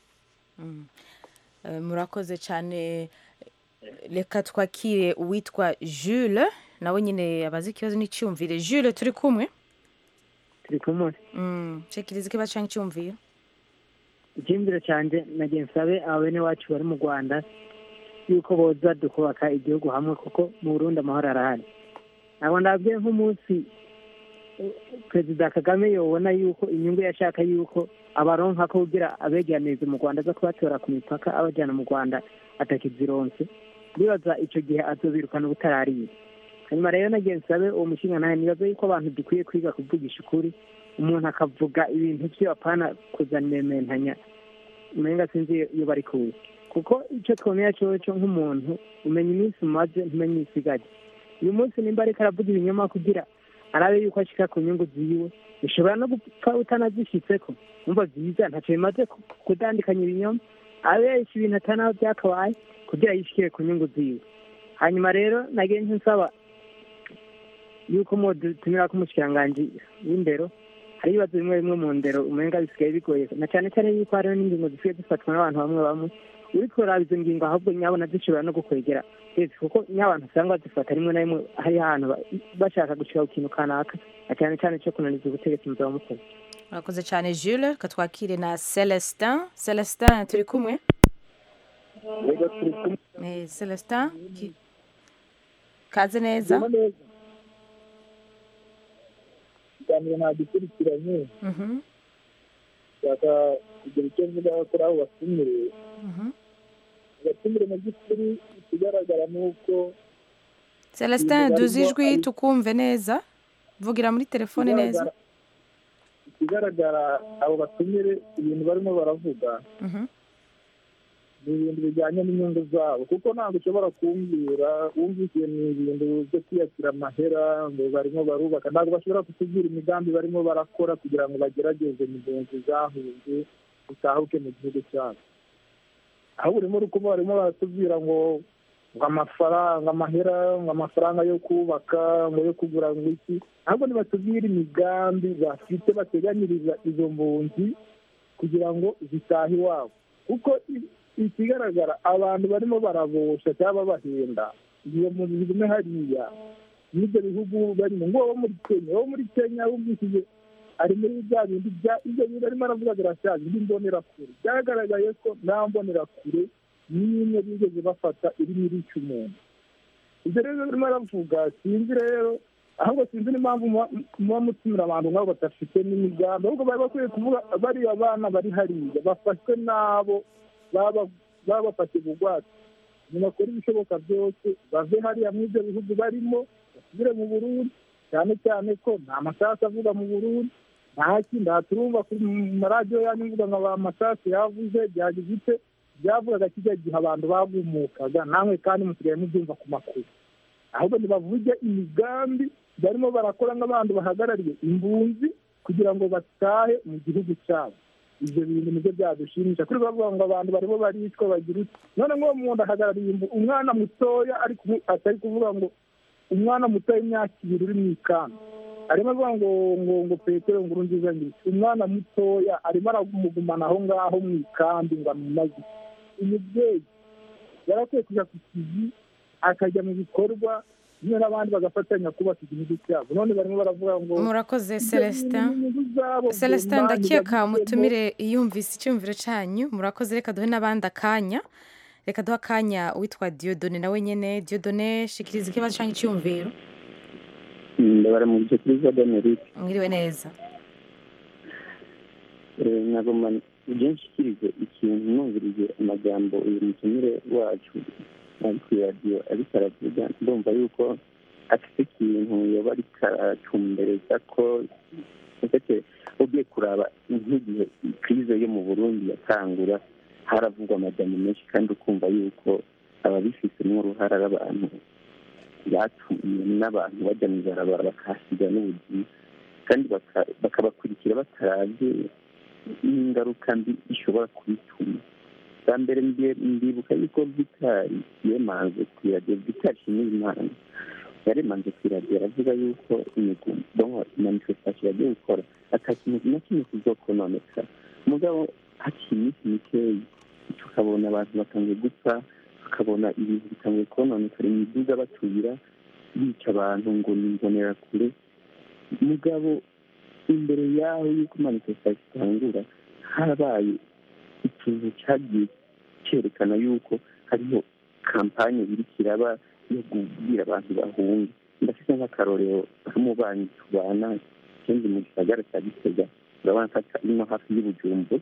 Eh, murakoze cyane reka twakire uwitwa jules nawe nyine abazi ikibazo n'icyumvire jules turi kumwe turi kumwe Mm, shikiriza ikibazo cyangwa icyumvire icyumviro cyanjye nagiye nsabe abene wacu bari mu rwanda yuko boza dukubaka igihugu hamwe kuko mu burundi amahoro arahari ntabwo ndabwiye nk'umunsi eh, perezida kagame yobona yuko inyungu yashaka yuko abaronka ko kugira abegeraniriza mu rwanda aza kubatora ku mipaka abajyana mu rwanda atakizironse ndibaza icyo gihe azobirukana ubutarariye hanyuma rero nagiye nsabe uwo mushinga nawe nibaza yuko abantu dukwiye kwiga kuvugisha ukuri umuntu akavuga ibintu byo apana kuzana imementanya umenga sinzi iyo bari kuza kuko icyo twemera cyoco nk'umuntu umenya iminsi umaze ntumenya iyo isigaye uyu munsi nimba ariko aravuga ibinyoma kugira arabe yuko ashika ku nyungu ziwe bishobora no gupfa utanazishitseko umva byiza ntacyo bimaze ku- kudandikanya ibinyoma abesha ibintu atanaho byakabaye kugira yishikire ku nyungu ziwe hanyuma rero nagiye nsaba yuko mudutumira ko umushikiranganji w'indero hari ibibazo bimwe bimwe mu ndero umenga bisigaye bigoye na cyane cyane yuko hariho n'ingingo zisigaye zifatwa n'abantu bamwe bamwe uri kuraba izo ngingo ahubwo nyabona zishobora no gukwegera leta kuko ny'abantu usanga bazifata rimwe na rimwe hari ahantu ba- bashaka gushika ku kintu kanaka na cyane cyane cyo kunaniza ubutegetsi muzaba mukoze murakoze cyane jules reka twakire na celestin celestin turi kumwe Eh, celestin ki- kaze neza ikiganiro ntagikurikiranye Mhm, nshaka kugira icyo mvuga kuri abo batumire mhm. abatumire mu by'ukuri ikigaragara ni uko celestin duzi ijwi tukumve neza vugira muri telefone neza ikigaragara- ikigaragara abo batumire ibintu barimo baravuga Mhm. ni ibintu bijyanye n'inyungu zabo kuko ntabwo ushobora kumbwira wumvise ni ibintu byo kwiyakira amahera ngo barimo barubaka ntabwo bashobora kutubwira imigambi barimo barakora kugira ngo bagerageze impunzi zahunze zitahuke mu gihugu cyabo aho urimo uri kuba barimo baratubwira ngo ngo amafaranga amahera ngo amafaranga yo kubaka ngo yo kugura ngo iki ahubwo nibatubwire imigambi bafite bateganyiriza izo mpunzi kugira ngo zitahe iwabo kuko i- ikigaragara abantu barimo barabosha cyangwa bahenda iyo mu bigume hariya n'ibyo bihugu barimo ngo wo muri kenya wo muri kenya wumvishije ari muri bya bindi bya ibyo bintu arimo aravuga birashaje indi mbonerakure byagaragaye ko nta mbonerakure n'imwe bigeze bafata irimo irica umuntu ibyo rero barimo aravuga sinzi rero ahubwo sinzi n'impamvu muba- muba mutumira abantu nk'abo badafite n'imigambi ahubwo bari bakwiye kuvuga bariya bana bari hariya bafashwe n'abo baba baba bafashe bugwate ntibakore ibishoboka byose bave hariya muri ibyo bihugu barimo basubire mu burundi cyane cyane ko nta masasu avuga mu burundi nta kindi aha turumva ku maradiyo yanyu mvuga ngo aba masasu yavuze byagize ite byavugaga kijya gihe abantu bagumukaga namwe kandi musigaye mubyumva ku makuru ahubwo ntibavuge imigambi barimo barakora nk'abantu bahagarariye imbunzi kugira ngo batahe mu gihugu cyabo ibyo bintu nibyo byadushimisha kuri bavuga ngo abantu barimo baricwa bagira uti none nk'uwo muntu ahagarariye imbu- umwana mutoya ariko ubu- atari kuvuga ngo umwana muto w'imyaka ibiri uri mu ikamba arimo avuga ngo ngo ngo petero nguru nziza ngiki umwana mutoya arimo aramugumana aho ngaho mu ikambi ngo amumaze umubyeyi yarakwiye kujya ku kizi akajya mu bikorwa nyine n'abandi bagafatanya kubaka igihugu cyabo none barimo baravuga ngo murakoze ibyo celestin bintu ni inyungu zabo, celestin Imana ndakeka ibabigiremo. mutumire yumvise icyumviro cyanyu murakoze reka duhe n'abandi akanya reka duhe akanya uwitwa diodone nawe nyine diodone shikiriza ikibazo cyangwa icyumviro ndabara mu byo kuri za d'amerika mwiriwe neza nagoma ibyo nshikirize ikintu numvirije amagambo uyu mutumire wacu ari ku radiyo ariko aravuga ndumva yuko afite ikintu yoba ariko aratumbereza ko ndetse ugiye kuraba nk'igihe kirize yo mu burundi yatangura haravugwa amajyambere menshi kandi ukumva yuko ababifitemo uruhare ari abantu batumye n'abantu bajya mu ibarabara bakahasiga n'ubuzima kandi baka- bakabakurikira batarabye n'ingaruka mbi ishobora kubituma bwa mbere mbie- ndibuka yuko vitari yemanze ku iradiyo vitari shimiyimana yaremanze ku iradiyo aravuga yuko imigomo manifestation yagiye gukora ata kintu na kimwe kizokononeka mugabo hakiri iminsi mikeyi tukabona abantu batangiye gupfa tukabona ibintu bitangiye kononekara imiduga batuyira bica abantu ngo ni imbonerakure mugabo imbere yaho yuko manifestation itangura harabaye ikintu cyagiye cyerekana yuko hariho kampanye iri kiraba yo kubwira abantu bahunga ndafite nk'akarorero k'umubanyi tubana ikindi mu gisagara cya gitega urabona ko ino hafi y'ubujumbu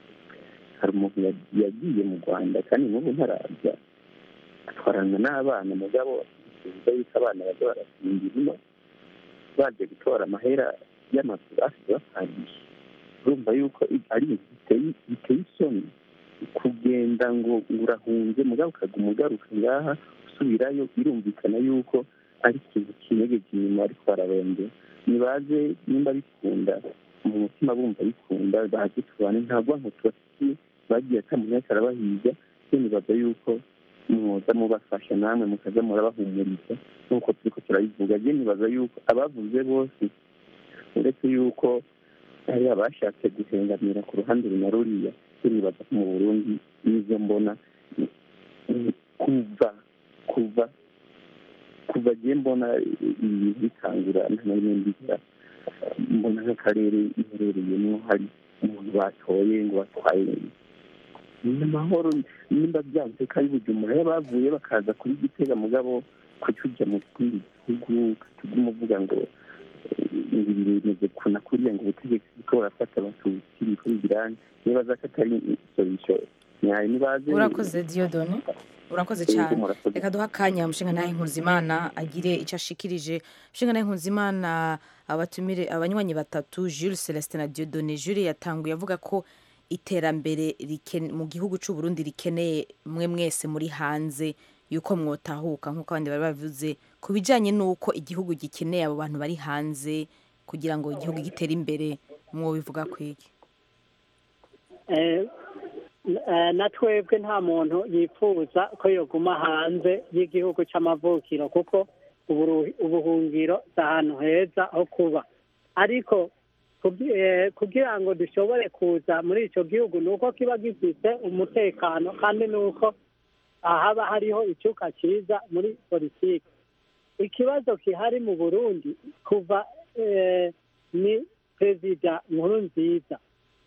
hari umuntu ya- yagiye mu rwanda kandi n'ubu ntaraza atwarana n'abana mugabo bivuga yuko abana bajya barasinda ino baje gutora amahera y'amazu basize bapangisha urumva yuko i- ari ibintu biteye biteye isoni kugenda ngo ngo urahunze mugabo ukaguma ugaruka ngaha usubirayo birumvikana yuko ari ikintu kinyegeje inyuma ariko bararondera nibaze nimba bikunda mu mutima bumva bikunda baze tubane nta bwanko tubafitiye bagiye atamunyaka arabahiga yo nibaza yuko mwoza mubafasha namwe mukaza murabahumuriza nk'uko turiko turabivuga je nibaza yuko abavuze bose uretse yuko hari abashatse guhengamira ku ruhande rumwe ruriya turibaza ko mu burundi n'ivyo mbona ni- ni kuva kuva kuva je mbona ibintu bitangura nta na rimwe mbigera mbona nk'akarere iherereyemo hari umuntu batoye ngo batwaye ni amahoro nimba byanze ko ari bujumbura iyo bavuye bakaza kuri gitega mugabo kucyujya mu kindi gihugu katuguma uvuga ngo eh, ibi bimeze kuna kuriya ngo ubutegetsi bwo burafata abatutsi biko bigirane nibaza ko atari isorisho nyayo nibaze urakoze diodone urakoze Yego, cyane murakoze. reka duha akanya mushinga nawe nkuzimana agire icyo ashikirije mushinga nawe nkuzimana abatumire abanywanyi batatu jules celestin na diodone jules yatanguye avuga ko iterambere riken- mu gihugu cy'u Burundi rikeneye mwe mwese muri hanze yuko mwotahuka nk'uko abandi bari babivuze ku bijyanye n'uko igihugu gikeneye abo bantu bari hanze kugira ngo igihugu gitere imbere mwobivuga kwiki Eh, eh, na twebwe nta muntu yifuza ko yoguma hanze y'igihugu cy'amavukiro kuko uburu- ubuhungiro si ahantu heza ho kuba ariko kugi- eh, kugira ngo dushobore kuza muri icyo gihugu ni uko kiba gifite umutekano kandi ni uko haba hariho icyuka cyiza muri politiki ikibazo gihari mu burundi kuva eh, ni perezida nkuru nziza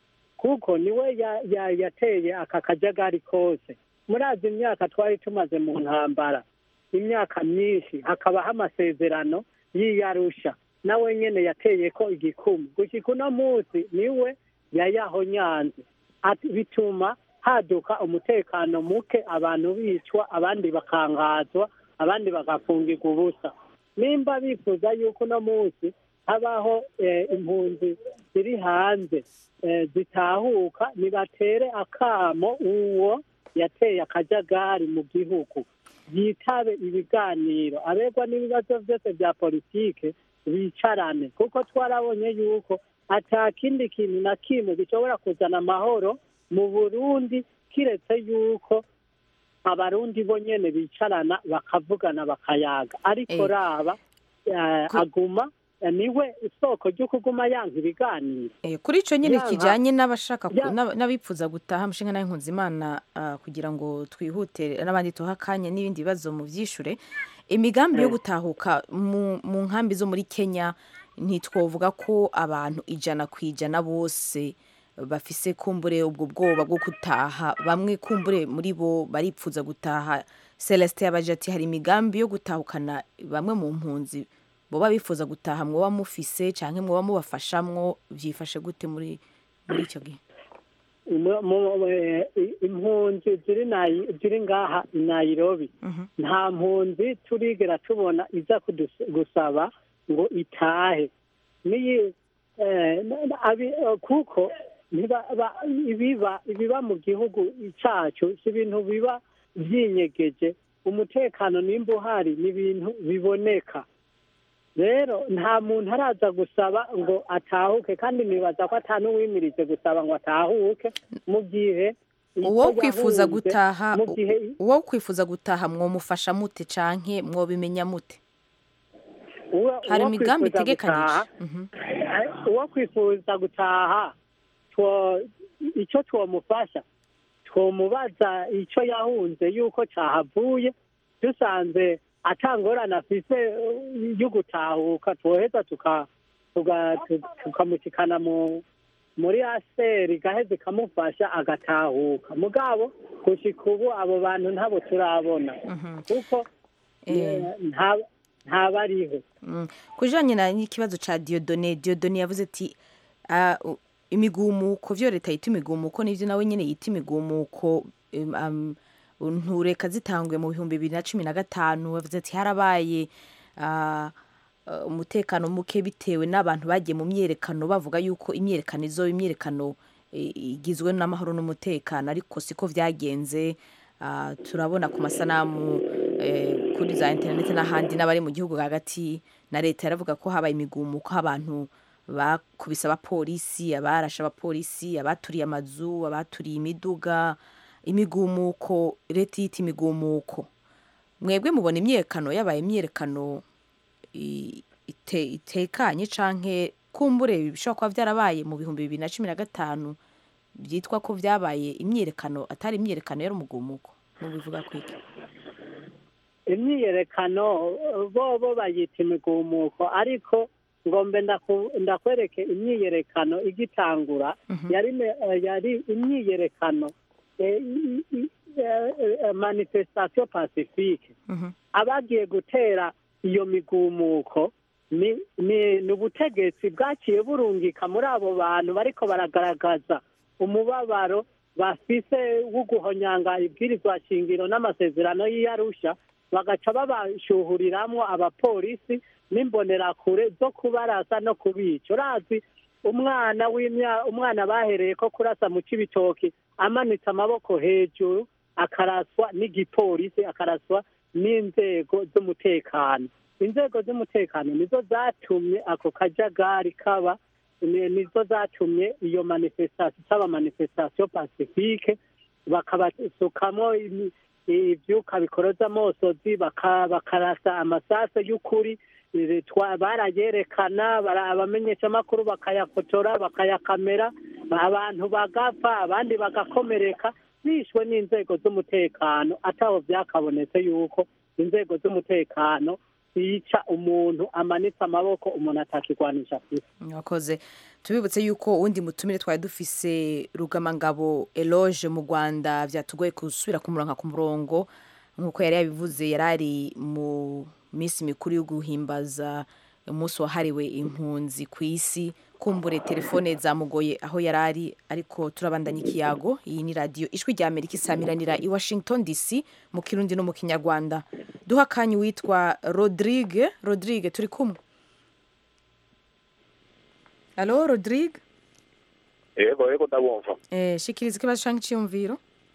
kuko niwe ya- ya- yateye aka kajagari kose murazi imyaka twari tumaze mu ntambara imyaka myinshi hakabaho amasezerano y'iyarusha nawe nyene yateye ko igikumu gushika uno munsi niwe yayahonyanze Ati- bituma haduka umutekano muke abantu bicwa abandi bakangazwa abandi bagafungirwa ubusa nimba bifuza yuko uno munsi habaho eh, impunzi ziri hanze eh, zitahuka nibatere akamo uwo yateye akajagari mu gihugu yitabe ibiganiro abegwa n'ibibazo byose bya politike bicarane kuko twarabonye yuko ata kindi kintu na kimwe gishobora kuzana amahoro mu burundi kiretse yuko abarundi bo nyene bicarana bakavugana bakayaga ariko Eh, raba eh, aguma eh, niwe isoko ryo kuguma yanka ibiganiro Eh, kuri icyo nyine Yanga- kijyanye n'abashaka ku- Ya- n'ab- n'abifuza gutaha mushinga nawe nkuzimana ah, kugira ngo twihute n'abandi tuha akanya n'ibindi bibazo mu byishure imigambi yo Eh. gutahuka mu mu nkambi zo muri kenya ntitwovuga ko abantu ijana ku ijana bose bafise kumbure ubwo bwoba bwo gutaha bamwe kumbure muri bo baripfuza gutaha celestin yabaje ati hari imigambi yo gutahukana bamwe mu mpunzi boba bifuza gutaha mwoba mufise canke mwoba mubafashamwo vyifashe gute muri muri icyo gihe Mu- mu- eh, impunzi ziri nayi- ziri ngaha i nairobi nta mpunzi turigera tubona iza kudus- gusaba ngo itahe niyi eh, na- na- abi- eh, kuko ntiba- ba- ibiba ibiba mu gihugu cyacu si ibintu biba byinyegeje umutekano nimba uhari ni ibintu biboneka rero nta muntu araza gusaba ngo atahuke kandi nibaza ko ata n'uwimirije gusaba ngo atahuke mu gihe uwo kwifuza yahunze gutaha mu gihe uwo kwifuza gutaha mwomufasha mute canke mwobimenya mute uwo- hari uwo imigambi kwifuza itegekanije gutaha, Mhm. eh, uwo kwifuza gutaha two- icyo twomufasha twomubaza icyo yahunze yuko cyahavuye dusanze atangorana afise eh, yo gutahuka twoheza tuka- tuga- tu- tukamushikana mu muri aseri gaheze ikamufasha agatahuka mugabo gushika ubu abo bantu ntabo turabona kuko Eh. nta- ntabariho Mm. kujanye na n'ikibazo ca Diodone Diodone yavuze ati ah, u- imigumuko vyo leta yita imigumuko nivyo nawe nyene yita imigumuko em, am, ntureka zitangwe mu bihumbi bibiri na cumi na gatanu yavuze ati harabaye ah, ah, umutekano muke bitewe n'abantu bagiye mu myerekano bavuga yuko imyerekano izo imyerekano eh, igizwe n'amahoro n'umutekano ariko siko vyagenze Ah, turabona ku masanamu eh, kuri za interineti n'ahandi n'abari mu gihugu hagati na leta yaravuga ko habaye imigumuko abantu bakubise abapolisi abarashe abapolisi abaturiye amazu abaturiye imiduga imigumuko leta yita imigumuko mwebwe mubona imyerekano yabaye imyerekano i- ite- itekanye canke kumbure bishobora kuba vyarabaye mu bihumbi bibiri na cumi na gatanu byitwa ko vyabaye imyerekano atari imyerekano yari umugumuko mubivuga kwiki imyiyerekano bo bo bayita imigumuko ariko ngombe ndaku- ndakwereke imyiyerekano igitangura yari me- eh, yari imyiyerekano eh, i- i- eh, eh, manifestation pacifique abagiye gutera iyo migumuko ni ni ni ubutegetsi bwaciye burungika muri abo bantu bariko baragaragaza umubabaro bafise wo guhonyanga ibwirizwa shingiro n'amasezerano y'iyarusha bagaca babashuhuriramwo abapolisi n'imbonerakure zo kubarasa no kubica urazi umwana w'imya umwana bahereye ko kurasa mu cibitoki amanitse amaboko hejuru akaraswa n'igipolisi akaraswa n'inzego z'umutekano inzego z'umutekano nizo zatumye ako kajagari kaba ni- nizo zatumye iyo manifestation itaba manifestation pacifique bakabasukamwo imi- ivyuka bikoroza amosozi baka- bakarasa amasase y'ukuri eh, twa- barayerekana bara- abamenyeshamakuru bakayafotora bakayakamera abantu bagapfa abandi bagakomereka bishwe n'inzego z'umutekano ataho vyakabonetse yuko inzego z'umutekano zica umuntu amanitse amaboko umuntu atakigwanisha afise mwakoze tubibutse yuko uwundi mutumire twari dufise rugamangabo eloge mu rwanda vyatugoye gusubira kumuronka ku murongo nk'uko yari yabivuze yari ari mu minsi mikuru yo guhimbaza umunsi wahariwe impunzi ku isi kumbure telefone zamugoye aho yari ari ariko turabandanya ikiyago iyi ni radiyo ijwi rya amerika isamiranira i washington dc mu kirundi no mu kinyarwanda duha akanya witwa rodrigue rodrigue turi kumwe alo rodrigue yego yego ndabumva eh, shikiriza ikibazo canke iciyumviro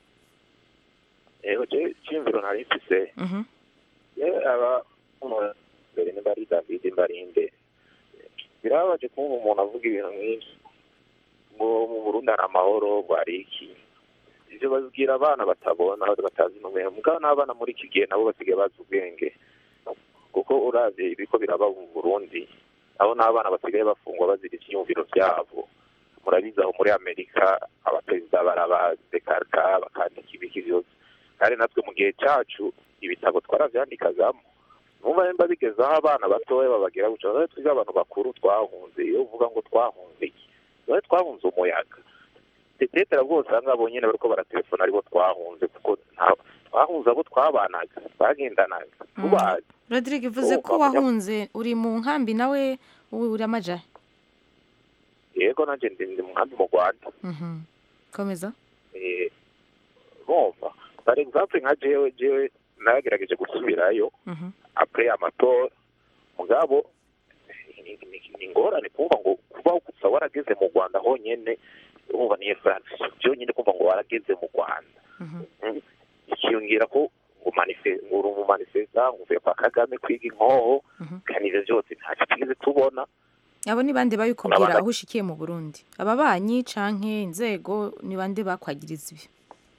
yego je cyimviro nari mfise Mhm. ye aba umuntu mbere nimba ari david mbarinde birababaje kumva umuntu avuga ibintu nk'ivyo ngo mu burundi hari amahoro bwari iki ivyo babibwira abana batabona batazi numero mugabo n'abana muri iki gihe nabo basigaye bazi ubwenge kuko uravye ibiko biraba mu burundi abo n'abana basigaye bafungwa bazira ivyiyumviro vyabo murabizi aho muri amerika abaperezida barabadekarika bakandika ibiki vyose kandi natwe mu gihe cyacu ibitabo twaravyandikagamo numva nimba bigeze aho abana batoya babagira guca none twiga abantu bakuru twahunze iyo uvuga ngo twahunze iki none twahunze umuyaga tetetera bwose aha ngabo nyene bariko baratelefona aribo twahunze kuko nta- twahunze abo twabanaga twagendanaga tubazi rodrigue uvuze ko wahunze uri mu nkambi nawe ubu uri amaja yego nanje ndi ndi mu nkambi mu rwanda Mhm. komeza Eh, bumva par exemple nka jewe jewe nagerageje gusubirayo Mhm. apres amatora mugabo ni- ni- ni ingorane kumva ngo kuba gusa warageze mu rwanda honyene urumva niyo france byonyine kumva ngo warageze mu rwanda Mm. ikiyongera ko ngo manife- ngo uri umumanifesta ngo uvuye kwa kagame kwiga inkoho kandi ivyo vyose ntacyo twigeze tubona abo ni bande babikubwira Urabona- aho ushikiye mu burundi ababanyi canke inzego ni bande bakwagiriza ibyo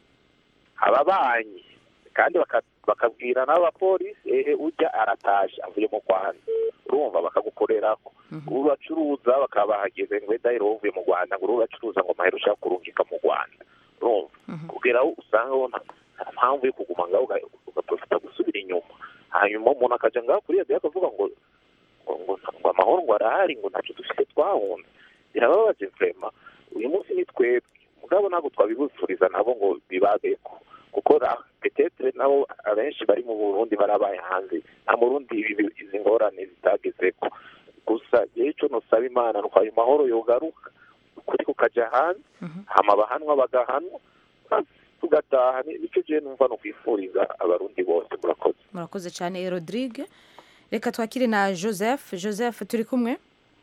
ababanyi kandi baka- bakabwira n'abapolisi ehe ujya aratashe avuye mu rwanda urumva bakagukorerako uracuruza bakaba bahageze ngo wenda rero uvuye mu rwanda ngo uracuruza ngo mahera ushaka kurungika mu rwanda urumva kugera aho usanga ho nta nta mpamvu yo kuguma ngaho uga- ugaprofita gusubira inyuma hanyuma umuntu akaja ngaho kuri radiyo akavuga ngo ngo- ngo ngo amahoro ngo arahari ngo ntacyo dufite twahunze birababaje vrema uyu munsi ni twebwe mugabo ntabwo twabibifuriza nabo ngo bibabeko kuko ra- petetre nabo abenshi bari mu burundi barabaye hanze nta murundi ibi- izi ngorane zitagezeko gusa jewe ico nosaba imana nuko ayo mahoro yogaruka ukuri kukaja hanze hama abahanwa bagahanwa basi tugataha Ni- nico jewe numva nokwifuriza abarundi bose murakoze murakoze cyane rodrigue reka twakire na joseph joseph turi kumwe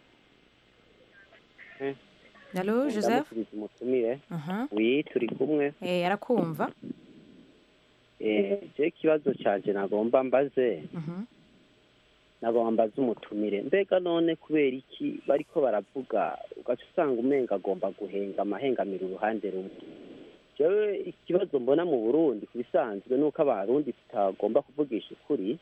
Hello, Joseph? ndamusubiza umutumire Aha. wi turi kumwe Eh, arakumva Eh, je ikibazo canje nagomba mbaze Mhm. nagomba mbaze umutumire mbega none kubera iki bariko baravuga ugaca usanga umenga agomba guhenga amahengamira uruhande rumwe jewe ikibazo mbona mu burundi ku bisanzwe ni uko abarundi tutagomba kuvugisha ukuri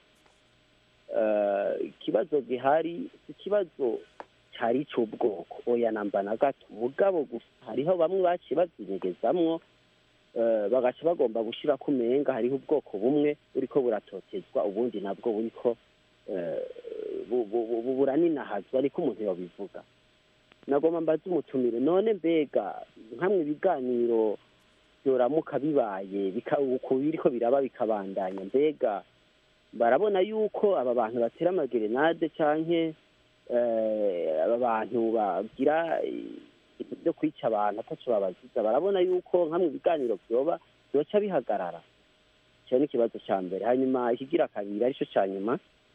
Eh, ikibazo gihari si ikibazo cari c'ubwoko oya namba na gato mugabo gusa hariho bamwe baciye bazinyegezamwo eh, bagaca bagomba gushirako umenga hariho ubwoko bumwe buriko buratotezwa ubundi nabwo buriko eh, bu- bu- bu- bu- buraninahazwa ariko umuntu yobivuga nagomba mbaze umutumire none mbega nkamwe ibiganiro byoramuka bibaye bika- uku biriko biraba bikabandanya mbega barabona yuko aba bantu batera amagerenade canke eh, aba bantu bagira ibintu byo kwica abantu ataco babaziza barabona yuko nkamwe ibiganiro vyoba vyoca bihagarara icyo ni ikibazo cya mbere hanyuma ikigira kabiri aricyo cya nyuma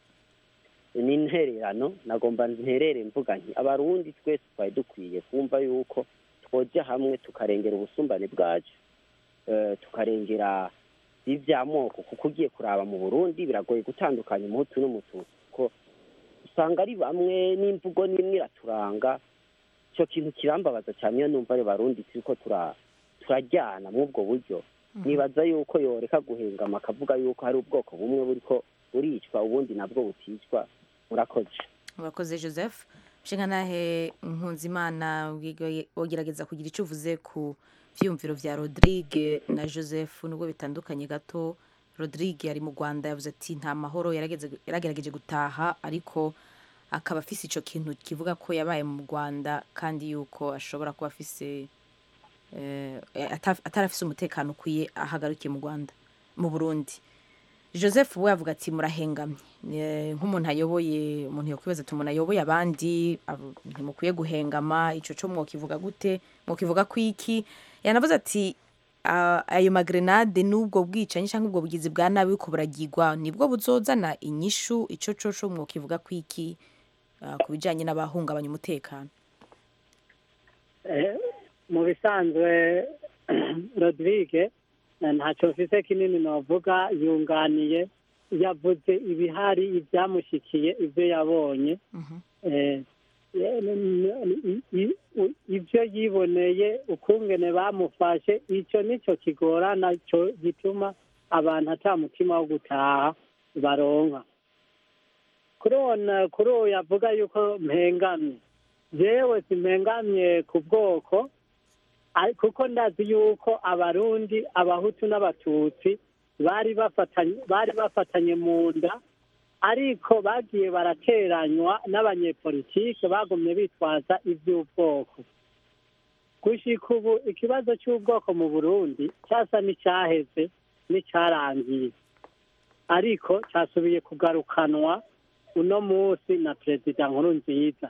ni intererano nagomba nterere mvuga nti abarundi twese twari dukwiye kumva yuko twoja hamwe tukarengera ubusumbane bwacu eh, tukarengera ivy'amoko kuko ugiye kuraba mu burundi biragoye gutandukanya umuhutu n'umututsi kuko usanga ari bamwe n'imvugo n'imwe iraturanga icyo kintu kirambabaza cyane iyo numva ari barundi turiko tura turajyana muri ubwo buryo nibaza yuko yoreka guhengama akavuga yuko hari ubwoko bumwe buriko buricwa ubundi nabwo buticwa murakoze murakoze joseph nshinga nahe nkunzimana wogerageza kugira icyo uvuze ku byiyumviro bya rodrigue na joseph nubwo bitandukanye gato rodrigue ari mu rwanda yavuze ati nta mahoro yarageze- yaragerageje gutaha ariko akaba afise icyo kintu kivuga ko yabaye mu rwanda kandi yuko ashobora kuba afise eh, ata- atarafise umutekano ukwiye ahagarukiye mu rwanda mu burundi joseph we avuga ati murahengamye Eh, nk'umuntu ayoboye umuntu yakwibaza ati umuntu ayoboye abandi abo- ntimukwiye guhengama ico co mwokivuga gute mwokivuga ko iki yanavuze ati "Ah, ayo magrenade n'ubwo bwicanyi cyangwa ubwo bugizi bwa nabi buko buragirwa nibwo buzozana inyishu ico coco mwokivuga ko iki ah, ku bijanye n'abahungabanya umutekano Eh, mu bisanzwe rodrigue eh, ntacyo mfise kinini novuga yunganiye yavuze ibihari ibyamushikiye ibyo yabonye Eh, eh, n- n- i- i- ibyo yiboneye ukungene bamufashe icyo nicyo kigorana cyo gituma abantu ata mutima wo gutaha baronka kuri uwo na- kuri uwo yavuga yuko mpengamye jewe simpengamye ku bwoko ari- kuko ndazi yuko abarundi abahutu n'abatutsi bari bafatanye bari bafatanye mu nda ariko bagiye barateranywa n'abanyepolitike bagumye bitwaza iby'ubwoko gushika ubu ikibazo cy'ubwoko mu burundi cyasa n'icyaheze n'icyarangiye ariko cyasubiye kugarukanwa uno munsi na perezida nkuru nziza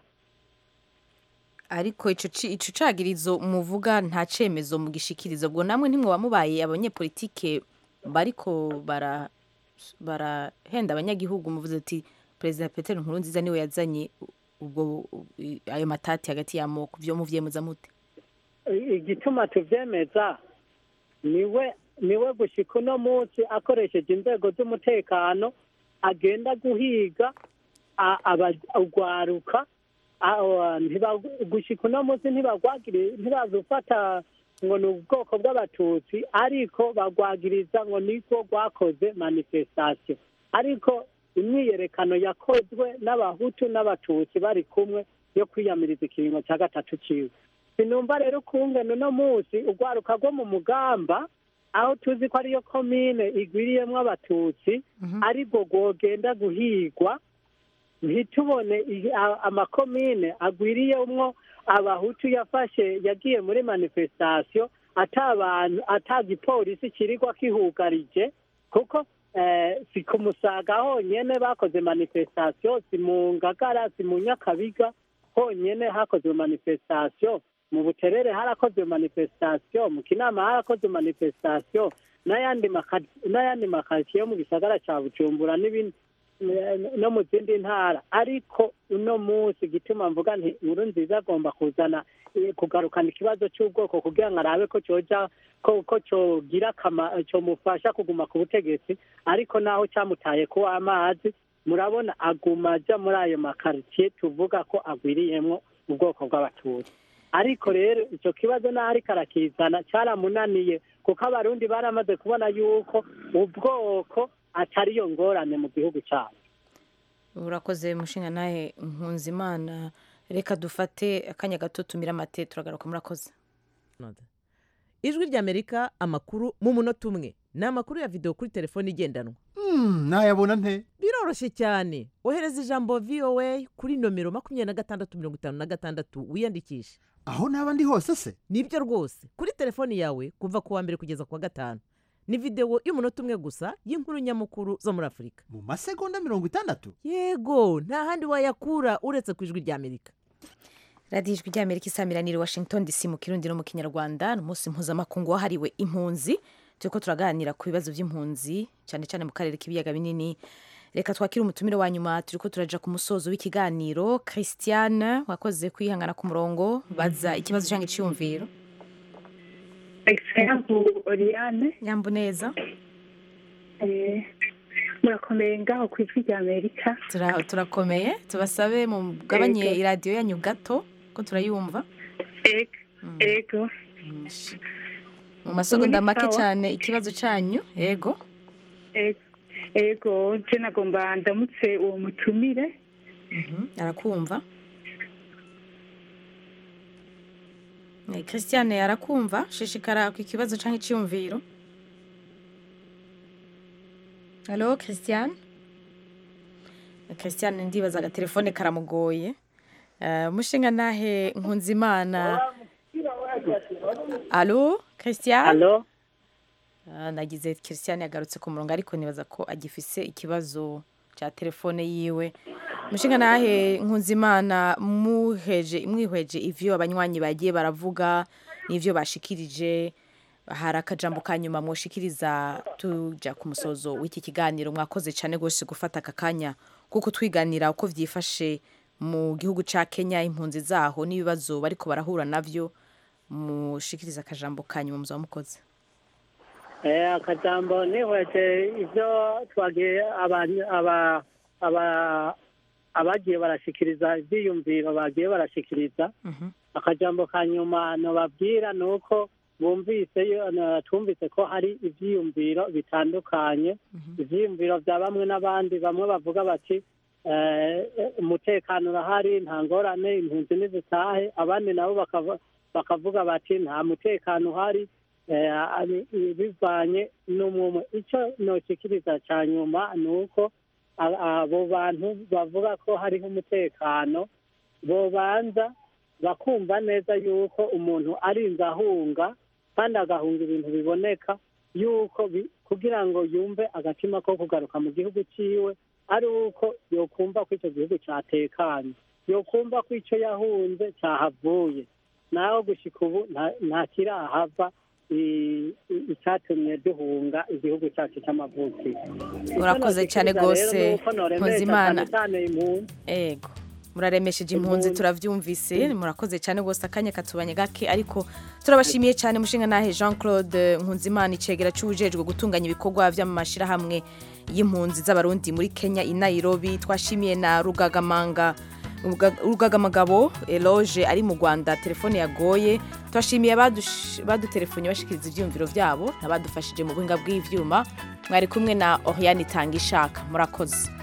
ariko ico ci- ico cagirizo muvuga nta cemezo mu gishikirizo ubwo namwe ntimwoba mubaye abanyepolitike bariko bara barahenda abanyagihugu muvuze ati perezida petero nkurunziza niwe yazanye ubwo i- ayo matati hagati y'amoko vyo muvyemeza mute igituma tuvyemeza niwe niwe gushika uno munsi akoresheje inzego z'umutekano agenda guhiga a- aba- urwaruka a- a- ntiba- gushika uno munsi ntibagwagire ntibazufata ngo ni ubwoko bw'abatutsi ariko bagwagiriza ngo niko rwakoze manifestation ariko imyiyerekano yakozwe n'abahutu n'abatutsi bari kumwe yo kwiyamiriza ikiringo cya gatatu ciwe sinumva rero ukungene uno munsi urwaruka rwo mu mugamba aho tuzi ko ariyo komine igwiriyemwo abatutsi aribwo rwogenda guhigwa ntitubone i- a- amakomine agwiriyemwo abahutu yafashe yagiye muri manifestation ata abantu ata gipolisi kirirwa kihugarije kuko eh, si ku musaga honyene bakoze manifestation si mu ngagara si mu nyakabiga honyene hakozwe manifestation mu buterere harakozwe manifestation mu kinama harakozwe manifestation n'ayandi maka- n'ayandi makaritsiye yo mu gisagara ca bujumbura n'ibindi no mu zindi ntara ariko uno munsi gituma mvuga nti inkuru nziza agomba kuzana eh, kugarukana ikibazo cy'ubwoko kugira ngo arabe ko cyoja ko ko cyogira akama- cyomufasha kuguma ku butegetsi ariko naho cyamutaye ku amazi murabona aguma aja muri ayo makaritsiye tuvuga ko agwiriyemwo ubwoko bw'abatutsi ariko rero icyo kibazo naho ariko arakizana cyaramunaniye kuko abarundi baramaze kubona yuko ubwoko atari yo ngorane mu gihugu cyabo urakoze mushinga nawe nkunzimana reka dufate akanya gato tumire amate turagaruka murakoze ijwi ry'amerika amakuru mu munota umwe ni amakuru ya videwo kuri telefone igendanwa nayabona nte biroroshye cyane ohereza ijambo voa kuri nomero makumyabiri na gatandatu mirongo itanu na gatandatu wiyandikishe aho naba ndi hose se nibyo rwose kuri telefoni yawe kuva ku wa mbere kugeza ku wa gatanu ni videwo y'umunota umwe gusa y'inkuru nyamukuru zo muri afurika mu masegonda mirongo itandatu yego nta handi wayakura uretse ku ijwi ry'amerika radiyo ijwi ry'amerika isamiranira washington dc mu kirundi no mu kinyarwanda ni umunsi mpuzamakungu wahariwe impunzi turiko turaganira ku bibazo by'impunzi cyane cyane mu karere k'ibiyaga binini reka twakire umutumire wa nyuma turiko turaja ku musozo w'ikiganiro christiane wakoze kwihangana ku murongo baza ikibazo cyangwa iciyumviro Example Oriane nyambu neza eh, murakomeye ngaho ku ijwi rya Amerika Tura- turakomeye tubasabe mugabanye Ego. iradiyo yanyu gato ko turayumva ego mu masegonda Muri make sawa. cyane ikibazo cyanyu yego ego ego je nagomba ndamutse uwo mutumire arakumva Eh, christiane arakumva shishikara ku ikibazo cyangwa icyiyumviro halo christiane Eh, christiane ndibaza agatelefone karamugoye Eh, mushinga nahe nkunzimana alo christiane Alo? Ah, nagize christiane yagarutse ku murongo ariko nibaza ko agifise ikibazo cya telefone yiwe mushinga nahe nkunzimana muheje mwihweje ivyo abanywanyi bagiye baravuga n'ivyo bashikirije hari akajambo ka nyuma mwoshikiriza tuja ku musozo w'iki kiganiro mwakoze cyane rwose gufata aka kanya kuko twiganira uko vyifashe mu gihugu ca kenya impunzi zaho n'ibibazo bariko barahura navyo mushikiriza akajambo ka nyuma muzaba mukoze Eh, akajambo nihweje ivyo twagiye aba- aba- aba- abagiye barashikiriza ivyiyumviro bagiye barashikiriza akajambo ka nyuma nobabwira ni uko bumvise yo- na- twumvise ko hari ivyiyumviro bitandukanye ivyiyumviro vya bamwe n'abandi bamwe bavuga bati eh, umutekano urahari nta ngorane impunzi nizitahe abandi nabo bakava- bakavuga bati nta mutekano uhari eh, ari- bivanye n'umwumwe icyo noshikiriza cya nyuma ni uko a- abo bantu bavuga ko hariho umutekano bobanza bakumva neza yuko umuntu arinze ahunga kandi agahunga ibintu biboneka yuko bi- kugira ngo yumve agatima ko kugaruka mu gihugu ciwe ari uko yokumva ko icyo gihugu cyatekanye yokumva ko icyo yahunze cyahavuye naho gushika ubu nta- nta kirahava i- i- icyatumye duhunga igihugu cyacu cy'amavukiro urakoze cyane rwose mpuzimana mpuzimana ego muraremesheje impunzi turabyumvise murakoze cyane rwose akanya katubanye gake ariko turabashimiye cyane mushinga nahe jean claude nkunzimana icegera cy'ubujejwe gutunganya ibikorwa by'amashyirahamwe y'impunzi z'abarundi muri kenya i nairobi twashimiye na rugagamanga Uruga- urugagamagabo eloge ari mu rwanda telefone yagoye tubashimiye abadush- badutelefone bashikiriza ibyiyumviro byabo n'abadufashije mu buhinga bw'ivyuma mwari kumwe na oriane itanga ishaka murakoze